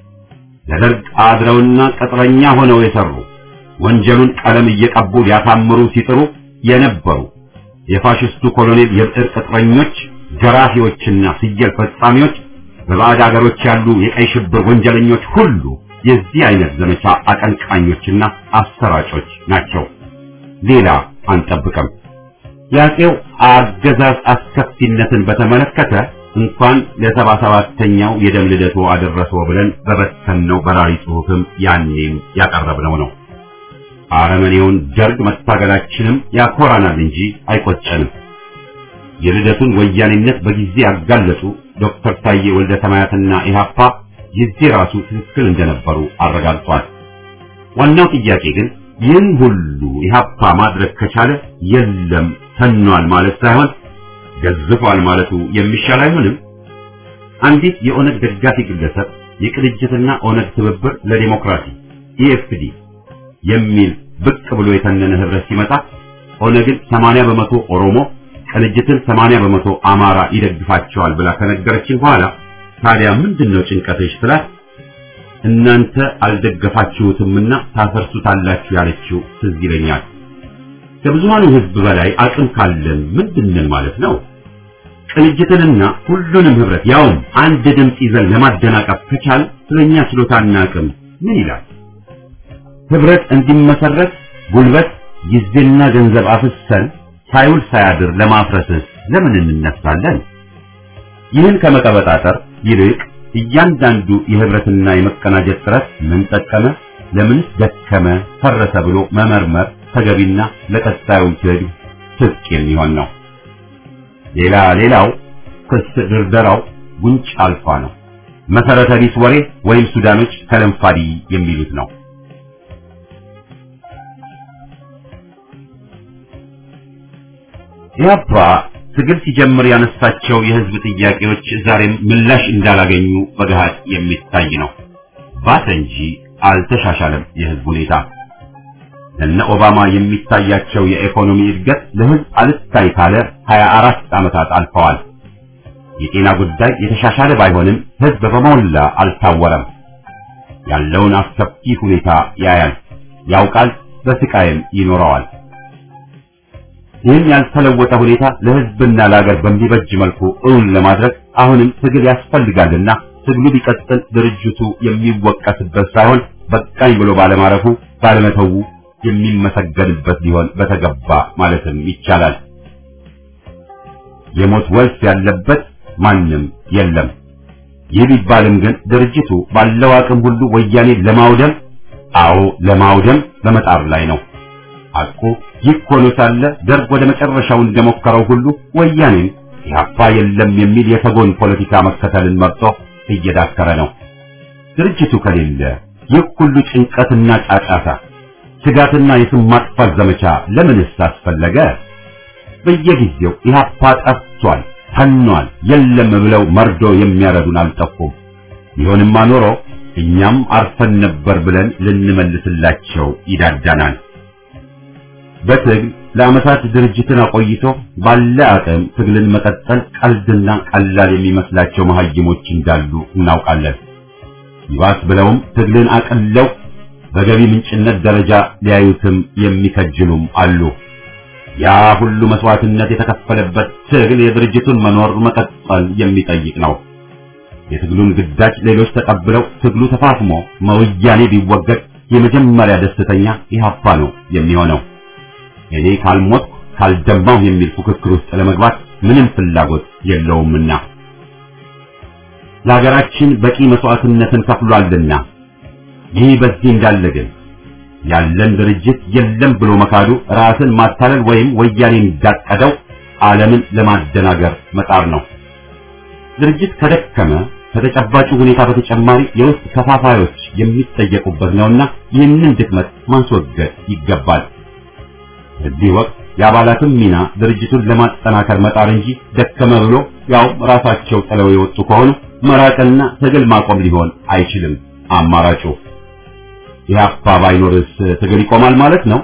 ለደርግ አድረውና ቅጥረኛ ሆነው የሰሩ ወንጀሉን ቀለም እየቀቡ ሊያሳምሩ ሲጥሩ የነበሩ የፋሽስቱ ኮሎኔል የብዕር ቅጥረኞች፣ ገራፊዎችና ፍየል ፈጻሚዎች፣ በባዕድ አገሮች ያሉ የቀይ ሽብር ወንጀለኞች ሁሉ የዚህ አይነት ዘመቻ አቀንቃኞችና አሰራጮች ናቸው። ሌላ አንጠብቅም። የአፄው አገዛዝ አስከፊነትን በተመለከተ እንኳን ለሰባ ሰባተኛው የደም ልደቱ አደረሰው ብለን በበተንነው በራሪ ጽሑፍም ያኔም ያቀረብነው ነው። አረመኔውን ደርግ መታገላችንም ያኮራናል እንጂ አይቆጨንም። የልደቱን ወያኔነት በጊዜ ያጋለጡ ዶክተር ታዬ ወልደ ሰማያትና ኢህአፓ ጊዜ ራሱ ትክክል እንደነበሩ አረጋግጧል። ዋናው ጥያቄ ግን ይህን ሁሉ ኢህአፓ ማድረግ ከቻለ የለም ተኗል ማለት ሳይሆን ገዝፏል ማለቱ የሚሻል አይሆንም። አንዲት የኦነግ ደጋፊ ግለሰብ የቅንጅትና ኦነግ ትብብር ለዲሞክራሲ ኢኤፍዲ የሚል ብቅ ብሎ የተነነ ህብረት ሲመጣ ኦነግን 80 በመቶ ኦሮሞ ቅንጅትን 80 በመቶ አማራ ይደግፋቸዋል ብላ ከነገረችን በኋላ ታዲያ ምንድነው ጭንቀትሽ ስላት እናንተ አልደገፋችሁትምና ታፈርሱታላችሁ ያለችው ትዝ ይለኛል። ከብዙሃኑ ህዝብ በላይ አቅም ካለን ምንድነን ማለት ነው? ቅንጅትንና ሁሉንም ህብረት ያውም አንድ ድምፅ ይዘን ለማደናቀፍ ከቻል ስለኛ ችሎታና አቅም ምን ይላል? ህብረት እንዲመሰረት ጉልበት፣ ጊዜና ገንዘብ አፍሰን ሳይውል ሳያድር ለማፍረስስ ለምን እንነሳለን? ይህን ከመቀበጣጠር ይልቅ እያንዳንዱ የህብረትና የመቀናጀት ጥረት ምን ጠቀመ፣ ለምን ደከመ፣ ፈረሰ ብሎ መመርመር ተገቢና ለቀጣዩ ትግል ትጥቅ የሚሆን ነው። ሌላ ሌላው ክስ ድርደራው ጉንጭ አልፋ ነው። መሰረተ ቢስ ወሬ ወይም ሱዳኖች ከለንፋዲ የሚሉት ነው። ኢህአፓ ትግል ሲጀምር ያነሳቸው የህዝብ ጥያቄዎች ዛሬም ምላሽ እንዳላገኙ በገሃድ የሚታይ ነው። ባሰ እንጂ አልተሻሻለም የህዝብ ሁኔታ። ለነ ኦባማ የሚታያቸው የኢኮኖሚ እድገት ለህዝብ አልታይ ካለ 24 ዓመታት አልፈዋል። የጤና ጉዳይ የተሻሻለ ባይሆንም ህዝብ በሞላ አልታወረም። ያለውን አስከፊ ሁኔታ ያያል፣ ያውቃል፣ በስቃይም ይኖረዋል። ይህን ያልተለወጠ ሁኔታ ለህዝብና ለሀገር በሚበጅ መልኩ እውን ለማድረግ አሁንም ትግል ያስፈልጋልና ትግሉ ቢቀጥል ድርጅቱ የሚወቀስበት ሳይሆን በቃኝ ብሎ ባለማረፉ ባለመተው የሚመሰገንበት ሊሆን በተገባ ማለትም ይቻላል። የሞት ወልፍ ያለበት ማንም የለም። ይህ ቢባልም ግን ድርጅቱ ባለው አቅም ሁሉ ወያኔ ለማውደም አዎ ለማውደም በመጣር ላይ ነው። ሐቁ ይህ ሆኖ ሳለ ደርግ ወደ መጨረሻው እንደሞከረው ሁሉ ወያኔም ኢህአፓ የለም የሚል የተጎን ፖለቲካ መከተልን መርጦ እየዳከረ ነው። ድርጅቱ ከሌለ ይህ ሁሉ ጭንቀትና ጫጫታ፣ ስጋትና የስም ማጥፋት ዘመቻ ለምንስ አስፈለገ? በየጊዜው ኢህአፓ ጠፍቷል፣ ተኗል፣ የለም ብለው መርዶ የሚያረዱን አልጠፉም። ቢሆንማ ኖሮ እኛም አርፈን ነበር ብለን ልንመልስላቸው ይዳዳናል። በትግል ለዓመታት ድርጅትን አቆይቶ ባለ አቅም ትግልን መቀጠል ቀልድና ቀላል የሚመስላቸው መሀይሞች እንዳሉ እናውቃለን። ይባስ ብለውም ትግልን አቅለው በገቢ ምንጭነት ደረጃ ሊያዩትም የሚከጅሉም አሉ። ያ ሁሉ መስዋዕትነት የተከፈለበት ትግል የድርጅቱን መኖር መቀጠል የሚጠይቅ ነው። የትግሉን ግዳጅ ሌሎች ተቀብለው ትግሉ ተፋፍሞ መወያኔ ቢወገድ የመጀመሪያ ደስተኛ ኢህአፓ ነው የሚሆነው። እኔ ካልሞት ካልደማው የሚል ፉክክር ውስጥ ለመግባት ምንም ፍላጎት የለውምና ለሀገራችን በቂ መስዋዕትነትን ከፍሏልና። ይህ በዚህ እንዳለ ግን ያለን ድርጅት የለም ብሎ መካዱ ራስን ማታለል ወይም ወያኔ እንዳቀደው ዓለምን ለማደናገር መጣር ነው። ድርጅት ከደከመ ከተጨባጩ ሁኔታ በተጨማሪ የውስጥ ከፋፋዮች የሚጠየቁበት ነውና ይህንን ድክመት ማስወገድ ይገባል። በዚህ ወቅት የአባላትም ሚና ድርጅቱን ለማጠናከር መጣር እንጂ ደከመ ብሎ ያው ራሳቸው ጥለው የወጡ ከሆኑ መራቅና ትግል ማቆም ሊሆን አይችልም አማራጩ። ኢህአፓ ባይኖርስ ትግል ይቆማል ማለት ነው?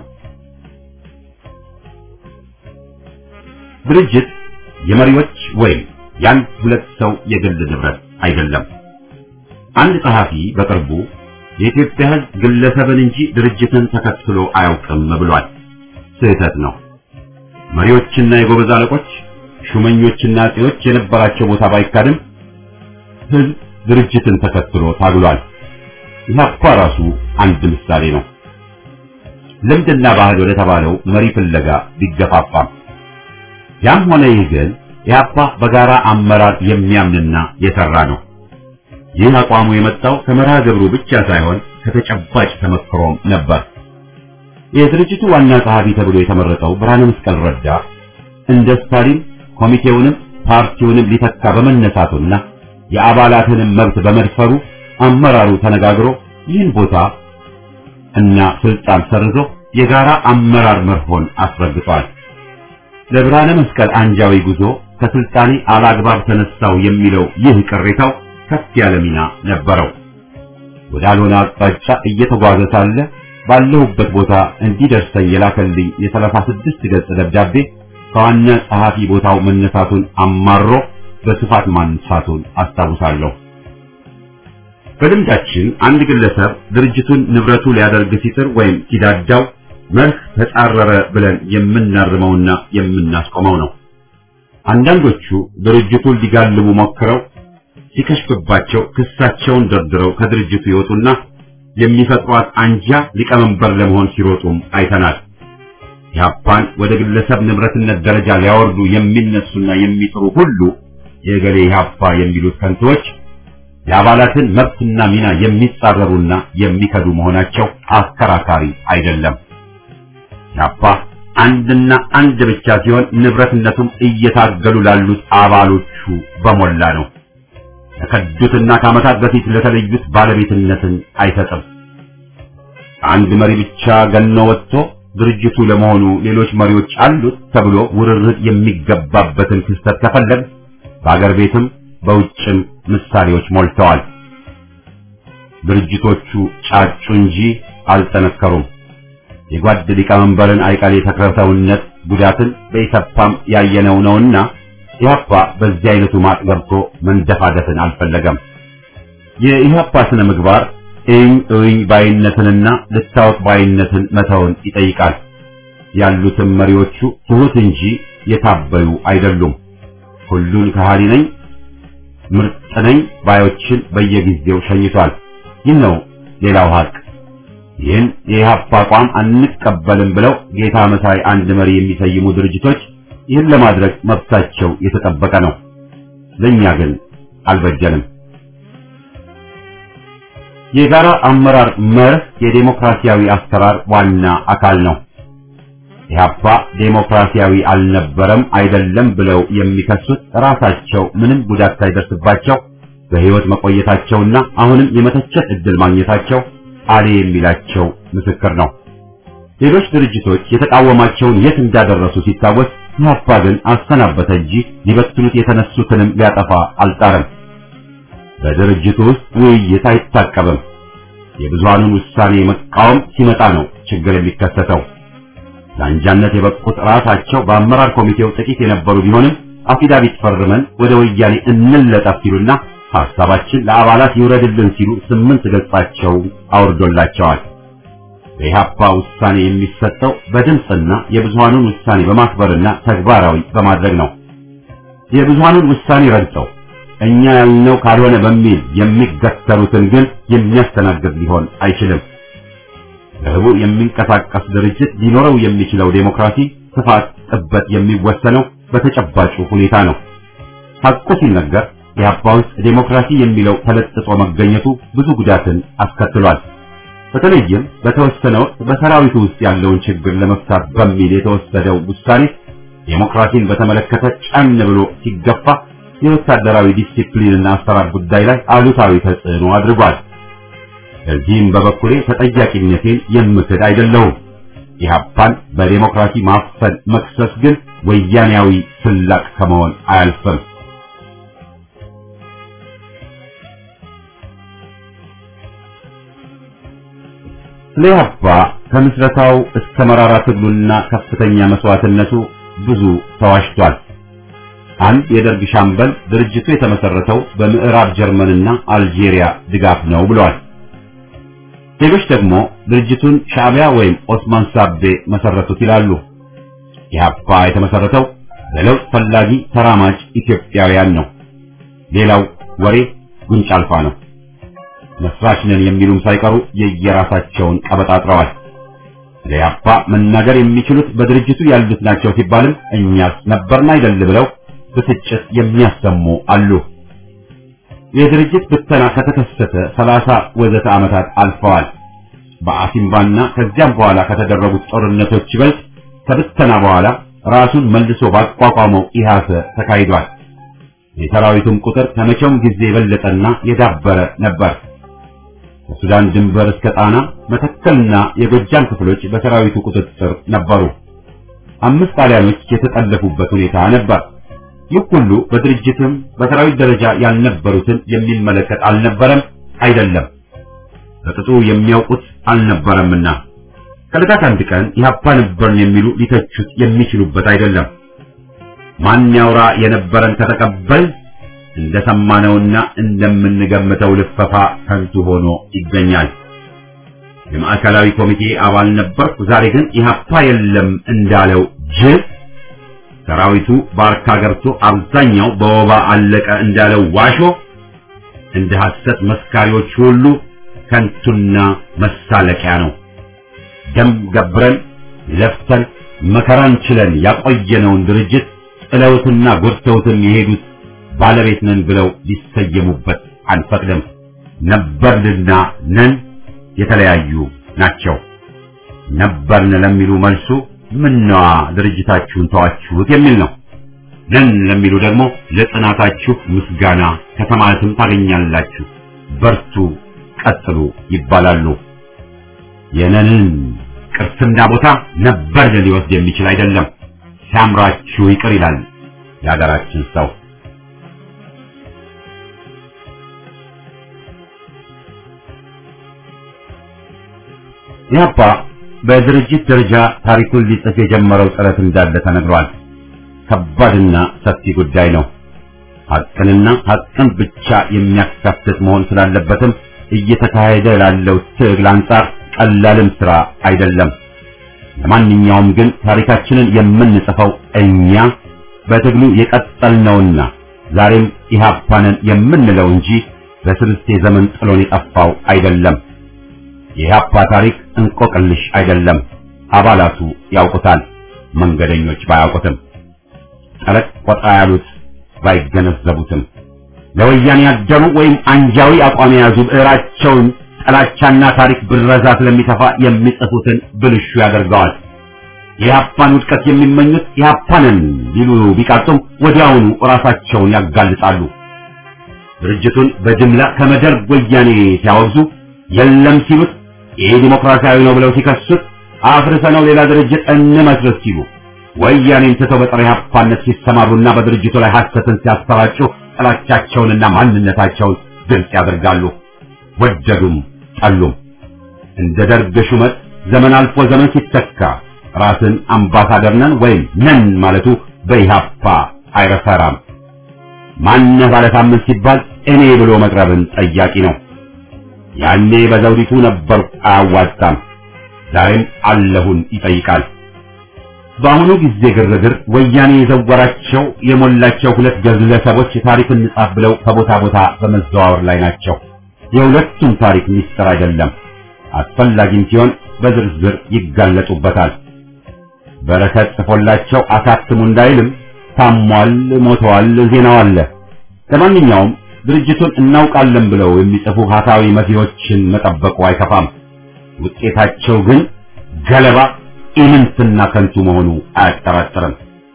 ድርጅት የመሪዎች ወይም የአንድ ሁለት ሰው የግል ንብረት አይደለም። አንድ ጸሐፊ በቅርቡ የኢትዮጵያ ሕዝብ ግለሰብን እንጂ ድርጅትን ተከትሎ አያውቅም ብሏል። ስህተት ነው። መሪዎችና የጎበዝ አለቆች፣ ሹመኞችና አጼዎች የነበራቸው ቦታ ባይካድም ሕዝብ ድርጅትን ተከትሎ ታግሏል። ኢህአፓ ራሱ አንድ ምሳሌ ነው። ልምድና ባህል ወደ ተባለው መሪ ፍለጋ ቢገፋፋም ያም ሆነ ይህ ግን ኢህአፓ በጋራ አመራር የሚያምንና የሰራ ነው። ይህ አቋሙ የመጣው ከመርሃ ግብሩ ብቻ ሳይሆን ከተጨባጭ ተመክሮም ነበር። የድርጅቱ ዋና ጸሐፊ ተብሎ የተመረጠው ብርሃነ መስቀል ረዳ እንደ ስታሊን ኮሚቴውንም ፓርቲውንም ሊተካ በመነሳቱና የአባላትንም መብት በመድፈሩ አመራሩ ተነጋግሮ ይህን ቦታ እና ስልጣን ሰርዞ የጋራ አመራር መርሆን አስረግጧል። ለብርሃነ መስቀል አንጃዊ ጉዞ ከስልጣኔ አላግባብ ተነሳው የሚለው ይህ ቅሬታው ከፍ ያለ ሚና ነበረው። ወዳልሆነ አቅጣጫ እየተጓዘ ሳለ ባለሁበት ቦታ እንዲደርሰኝ የላከልኝ የሰላሳ ስድስት ገጽ ደብዳቤ ከዋና ጸሐፊ ቦታው መነሳቱን አማሮ በስፋት ማንሳቱን አስታውሳለሁ። በልምዳችን አንድ ግለሰብ ድርጅቱን ንብረቱ ሊያደርግ ሲጥር ወይም ሲዳዳው መርህ ተጻረረ ብለን የምናርመውና የምናስቆመው ነው። አንዳንዶቹ ድርጅቱን ሊጋልቡ ሞክረው ሲከሽፍባቸው ክሳቸውን ደርድረው ከድርጅቱ ይወጡና የሚፈጥሯት አንጃ ሊቀመንበር ለመሆን ሲሮጡም አይተናል። ኢህአፓን ወደ ግለሰብ ንብረትነት ደረጃ ሊያወርዱ የሚነሱና የሚጥሩ ሁሉ የገሌ ኢህአፓ የሚሉት ከንቶች የአባላትን መብትና ሚና የሚጻረሩና የሚከዱ መሆናቸው አከራካሪ አይደለም። ኢህአፓ አንድና አንድ ብቻ ሲሆን ንብረትነቱም እየታገሉ ላሉት አባሎቹ በሞላ ነው። ለከዱትና ከዓመታት በፊት ለተለዩት ባለቤትነትን አይሰጥም። አንድ መሪ ብቻ ገኖ ወጥቶ ድርጅቱ ለመሆኑ ሌሎች መሪዎች አሉት ተብሎ ውርርድ የሚገባበትን ክስተት ከፈለግ በአገር ቤትም በውጭም ምሳሌዎች ሞልተዋል። ድርጅቶቹ ጫጩ እንጂ አልጠነከሩም። የጓድ ሊቀመንበርን አይቀሬ ተክለሰውነት ጉዳትን በኢሰፓም ያየነው ነውና ኢህአፓ በዚህ አይነቱ ማጥ ገብቶ መንደፋደፍን አልፈለገም። የኢህአፓ ስነ ምግባር እኝ እኝ ባይነትንና ልታወቅ ባይነትን መተውን ይጠይቃል። ያሉትም መሪዎቹ ትሑት እንጂ የታበዩ አይደሉም። ሁሉን ከሃሊ ነኝ ምርጥ ነኝ ባዮችን በየጊዜው ሸኝቷል። ይህ ነው ሌላው ሀቅ። ይህን የኢህአፓ አቋም አንቀበልም ብለው ጌታ መሳይ አንድ መሪ የሚሰይሙ ድርጅቶች ይህን ለማድረግ መብታቸው የተጠበቀ ነው። ለኛ ግን አልበጀንም። የጋራ አመራር መርህ የዴሞክራሲያዊ አሰራር ዋና አካል ነው። ኢህአፓ ዴሞክራሲያዊ አልነበረም አይደለም ብለው የሚከሱት ራሳቸው ምንም ጉዳት ሳይደርስባቸው በህይወት መቆየታቸውና አሁንም የመተቸት እድል ማግኘታቸው አሌ የሚላቸው ምስክር ነው። ሌሎች ድርጅቶች የተቃወማቸውን የት እንዳደረሱ ሲታወስ ኢህአፓ ግን አሰናበተ እንጂ ሊበትኑት የተነሱትንም ሊያጠፋ አልጣረም። በድርጅቱ ውስጥ ውይይት አይታቀብም። የብዙሃኑን ውሳኔ መቃወም ሲመጣ ነው ችግር የሚከሰተው። ለአንጃነት የበቁት ራሳቸው በአመራር ኮሚቴው ጥቂት የነበሩ ቢሆንም አፊዳቪት ፈርመን ወደ ወያኔ እንለጠፍ ሲሉና ሐሳባችን ለአባላት ይውረድልን ሲሉ ስምንት ገጻቸው አውርዶላቸዋል። በኢህአፓ ውሳኔ የሚሰጠው በድምፅና የብዙሃኑን ውሳኔ በማክበርና ተግባራዊ በማድረግ ነው። የብዙሃኑን ውሳኔ ረግጠው እኛ ያልነው ካልሆነ በሚል የሚገተሩትን ግን የሚያስተናግድ ሊሆን አይችልም። በህቡ የሚንቀሳቀስ ድርጅት ሊኖረው የሚችለው ዴሞክራሲ ስፋት፣ ጥበት የሚወሰነው በተጨባጩ ሁኔታ ነው። ሐቁ ሲነገር ኢህአፓ ውስጥ ዴሞክራሲ የሚለው ተለጥጦ መገኘቱ ብዙ ጉዳትን አስከትሏል። በተለይም በተወሰነ ወቅት በሰራዊቱ ውስጥ ያለውን ችግር ለመፍታት በሚል የተወሰደው ውሳኔ ዴሞክራሲን በተመለከተ ጫን ብሎ ሲገፋ የወታደራዊ ዲሲፕሊንና አሰራር ጉዳይ ላይ አሉታዊ ተጽዕኖ አድርጓል። ለዚህም በበኩሌ ተጠያቂነቴን የምክድ አይደለሁም። ኢህአፓን በዴሞክራሲ ማፈን መክሰስ ግን ወያኔያዊ ስላቅ ከመሆን አያልፍም። ስለ ኢህአፓ ከምስረታው እስከ መራራ ትግሉና ከፍተኛ መስዋዕትነቱ ብዙ ተዋሽቷል። አንድ የደርግ ሻምበል ድርጅቱ የተመሰረተው በምዕራብ ጀርመንና አልጄሪያ ድጋፍ ነው ብለዋል። ሌሎች ደግሞ ድርጅቱን ሻዕቢያ ወይም ኦስማን ሳቤ መሰረቱት ይላሉ። ኢህአፓ የተመሰረተው በለውጥ ፈላጊ ተራማጅ ኢትዮጵያውያን ነው። ሌላው ወሬ ጉንጭ አልፋ ነው። መስራች ነን የሚሉም ሳይቀሩ የየራሳቸውን ቀበጣጥረዋል። ለኢህአፓ መናገር የሚችሉት በድርጅቱ ያሉት ናቸው ሲባልም እኛስ ነበርን አይደል ብለው ብስጭት የሚያሰሙ አሉ። የድርጅት ብተና ከተከሰተ ሰላሳ ወዘተ ዓመታት አልፈዋል። በአሲምባና ከዚያም በኋላ ከተደረጉት ጦርነቶች ይበልጥ ከብተና በኋላ ራሱን መልሶ ባቋቋመው ኢህአሰ ተካሂዷል። የሰራዊቱም ቁጥር ከመቼውም ጊዜ የበለጠና የዳበረ ነበር። ከሱዳን ድንበር እስከ ጣና መተከልና የጎጃም ክፍሎች በሰራዊቱ ቁጥጥር ነበሩ። አምስት ጣሊያኖች የተጠለፉበት ሁኔታ ነበር። ይህ ሁሉ በድርጅትም በሰራዊት ደረጃ ያልነበሩትን የሚመለከት አልነበረም፣ አይደለም በጥጡ የሚያውቁት አልነበረምና ከዕለታት አንድ ቀን ኢህአፓ ነበርን የሚሉ ሊተቹት የሚችሉበት አይደለም። ማን ያውራ የነበረን ከተቀበል እንደሰማነውና እንደምንገምተው ልፈፋ ከንቱ ሆኖ ይገኛል። የማዕከላዊ ኮሚቴ አባል ነበርኩ፣ ዛሬ ግን ኢህአፓ የለም እንዳለው ጅብ ሰራዊቱ ባርካ ገብቶ አብዛኛው በወባ አለቀ እንዳለው ዋሾ እንደ ሐሰት መስካሪዎች ሁሉ ከንቱና መሳለቂያ ነው። ደም ገብረን ለፍተን መከራን ችለን ያቆየነውን ድርጅት ጥለውትና ጎድተውትም የሄዱት ባለቤት ነን ብለው ሊሰየሙበት አንፈቅድም። ነበርንና ነን የተለያዩ ናቸው። ነበርን ለሚሉ መልሱ ምነዋ ድርጅታችሁን ተዋችሁት የሚል ነው። ነን ለሚሉ ደግሞ ለጽናታችሁ ምስጋና ከተማለትም ታገኛላችሁ፣ በርቱ፣ ቀጥሉ ይባላሉ። የነንን ቅርስና ቦታ ነበርን ሊወስድ የሚችል አይደለም። ሲያምራችሁ ይቅር ይላል የሀገራችን ሰው። ኢህአፓ በድርጅት ደረጃ ታሪኩን ሊጽፍ የጀመረው ጥረት እንዳለ ተነግሯል። ከባድና ሰፊ ጉዳይ ነው። ሐቅንና ሐቅን ብቻ የሚያካትት መሆን ስላለበትም እየተካሄደ ላለው ትግል አንጻር ቀላልም ስራ አይደለም። ለማንኛውም ግን ታሪካችንን የምንጽፈው እኛ በትግሉ የቀጠልነውና ዛሬም ኢህአፓንን የምንለው እንጂ በስልስቴ ዘመን ጥሎን የጠፋው አይደለም። የኢህአፓ ታሪክ እንቆቅልሽ አይደለም። አባላቱ ያውቁታል፣ መንገደኞች ባያውቁትም። ጠለቅ ቆጣ ያሉት ባይገነዘቡትም ለወያኔ ያደሩ ወይም አንጃዊ አቋም የያዙ ብዕራቸውን ጥላቻና ታሪክ ብረዛ ስለሚተፋ የሚጽፉትን ብልሹ ያደርገዋል። የኢህአፓን ውድቀት የሚመኙት ኢህአፓንን ሊሉ ቢቃጡም ወዲያውኑ ራሳቸውን ያጋልጣሉ። ድርጅቱን በጅምላ ከመደርግ ወያኔ ሲያወግዙ የለም ሲሉት ይህ ዲሞክራሲያዊ ነው ብለው ሲከሱት አፍርሰነው ሌላ ድርጅት እንመስረት ሲሉ ወያኔን ትተው በጸረ ኢህአፓነት ሲሰማሩና በድርጅቱ ላይ ሐሰትን ሲያሰራጩ ጥላቻቸውንና ማንነታቸውን ግልጽ ያደርጋሉ። ወደዱም ጠሉም እንደ ደርግ ሹመት ዘመን አልፎ ዘመን ሲተካ ራስን አምባሳደር ነን ወይም ነን ማለቱ በኢህአፓ አይረሰራም። ማነህ ባለ ሳምንት ሲባል እኔ ብሎ መቅረብን ጠያቂ ነው። ያኔ በዘውዲቱ ነበርኩ አያዋጣም፣ ዛሬም አለሁን ይጠይቃል። በአሁኑ ጊዜ ግርግር ወያኔ የዘወራቸው የሞላቸው ሁለት ግለሰቦች ታሪክን እንጻፍ ብለው ከቦታ ቦታ በመዘዋወር ላይ ናቸው። የሁለቱም ታሪክ ሚስጥር አይደለም። አስፈላጊም ሲሆን በዝርዝር ይጋለጡበታል። በረከት ጽፎላቸው አሳትሙ እንዳይልም ታሟል፣ ሞተዋል፣ ዜናው አለ። ለማንኛውም ድርጅቱን እናውቃለን ብለው የሚጽፉ ሀሳዊ መሲዎችን መጠበቁ አይከፋም። ውጤታቸው ግን ገለባ ኢምንትና ከንቱ መሆኑ አያጠራጥርም።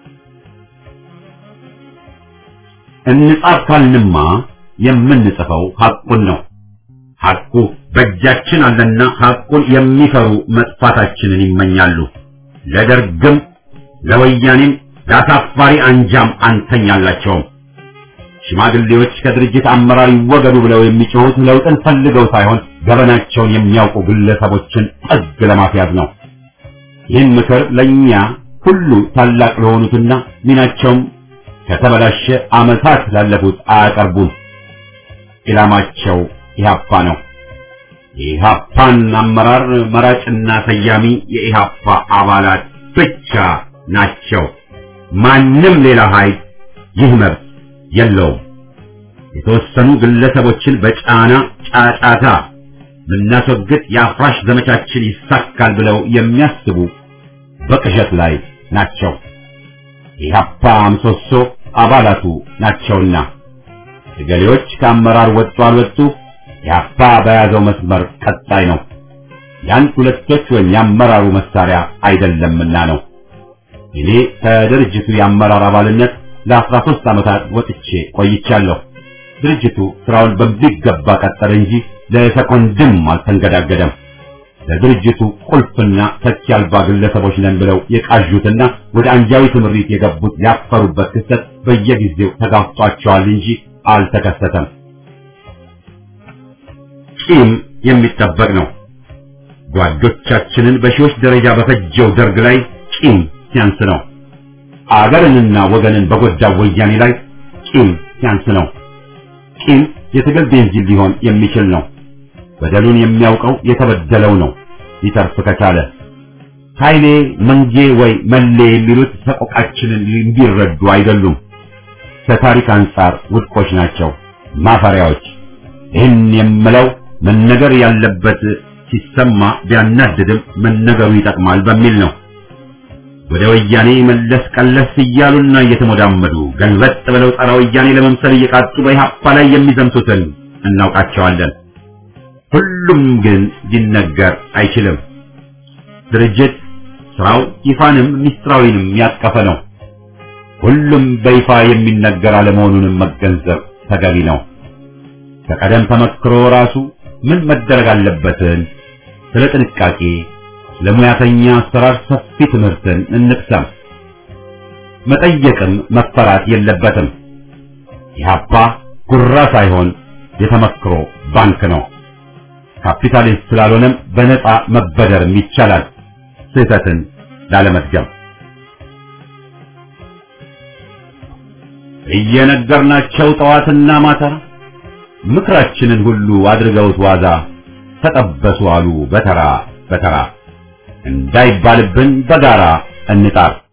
እንጻፍ ካልንማ የምንጽፈው ሐቁን ነው። ሐቁ በእጃችን አለና ሐቁን የሚፈሩ መጥፋታችንን ይመኛሉ። ለደርግም ለወያኔም ለአሳፋሪ አንጃም አንተኛላቸውም። ሽማግሌዎች ከድርጅት አመራር ይወገዱ ብለው የሚጮሁት ለውጥን ፈልገው ሳይሆን ገበናቸውን የሚያውቁ ግለሰቦችን ጠግ ለማስያዝ ነው። ይህን ምክር ለእኛ ሁሉ ታላቅ ለሆኑትና ሚናቸውም ከተበላሸ ዓመታት ላለፉት አያቀርቡም። ኢላማቸው ኢህአፓ ነው። የኢህአፓን አመራር መራጭና ሰያሚ የኢህአፓ አባላት ብቻ ናቸው። ማንም ሌላ ኃይል ይህ መብት የለውም። የተወሰኑ ግለሰቦችን በጫና ጫጫታ ብናስወግድ የአፍራሽ ዘመቻችን ይሳካል ብለው የሚያስቡ በቅዠት ላይ ናቸው። የኢህአፓ ምሰሶ አባላቱ ናቸውና ገሌዎች ከአመራር ወጡ አልወጡ ኢህአፓ በያዘው መስመር ቀጣይ ነው። የአንድ ሁለቶች ወይም የአመራሩ መሳሪያ አይደለምና ነው። እኔ ከድርጅቱ የአመራር አባልነት ለአስራ ሶስት ዓመታት ወጥቼ ቆይቻለሁ። ድርጅቱ ስራውን በሚገባ ቀጠለ እንጂ ለሰኮንድም አልተንገዳገደም። ለድርጅቱ ቁልፍና ተኪ አልባ ግለሰቦች ነን ብለው የቃዡትና ወደ አንጃዊ ትምሪት የገቡት ያፈሩበት ክስተት በየጊዜው ተጋፍጧቸዋል እንጂ አልተከሰተም። ቂም የሚጠበቅ ነው። ጓዶቻችንን በሺዎች ደረጃ በፈጀው ደርግ ላይ ቂም ሲያንስ ነው። አገርንና ወገንን በጎዳው ወያኔ ላይ ቂም ሲያንስ ነው። ቂም የትግል ቤንዚን ሊሆን የሚችል ነው። በደሉን የሚያውቀው የተበደለው ነው። ሊተርፍ ከቻለ ኃይሌ መንጌ ወይ መሌ የሚሉት ሰቆቃችንን እንዲረዱ አይደሉም። ከታሪክ አንጻር ውድቆች ናቸው፣ ማፈሪያዎች። ይህን የምለው መነገር ያለበት ሲሰማ ቢያናድድም መነገሩ ይጠቅማል በሚል ነው። ወደ ወያኔ መለስ ቀለስ እያሉና እየተሞዳመዱ ገልበጥ ብለው ጸረ ወያኔ ለመምሰል እየቃጡ በኢህአፓ ላይ የሚዘምቱትን እናውቃቸዋለን። ሁሉም ግን ሊነገር አይችልም። ድርጅት ስራው ይፋንም ሚስጥራዊንም ያቀፈ ነው። ሁሉም በይፋ የሚነገር አለመሆኑንም መገንዘብ ተገቢ ነው። ከቀደም ተመክሮ ራሱ ምን መደረግ አለበትን ስለ ጥንቃቄ፣ ስለ ሙያተኛ አሰራር ሰፊ ትምህርትን እንቅሰም። መጠየቅም መፈራት የለበትም። ኢህአፓ ጉራ ሳይሆን የተመክሮ ባንክ ነው። ካፒታሊስት ስላልሆነም በነፃ መበደርም ይቻላል። ስህተትን ላለመድገም እየነገርናቸው ጠዋትና ማታ ምክራችንን ሁሉ አድርገውት ዋዛ ተጠበሱ አሉ በተራ በተራ እንዳይባልብን በጋራ እንጣር።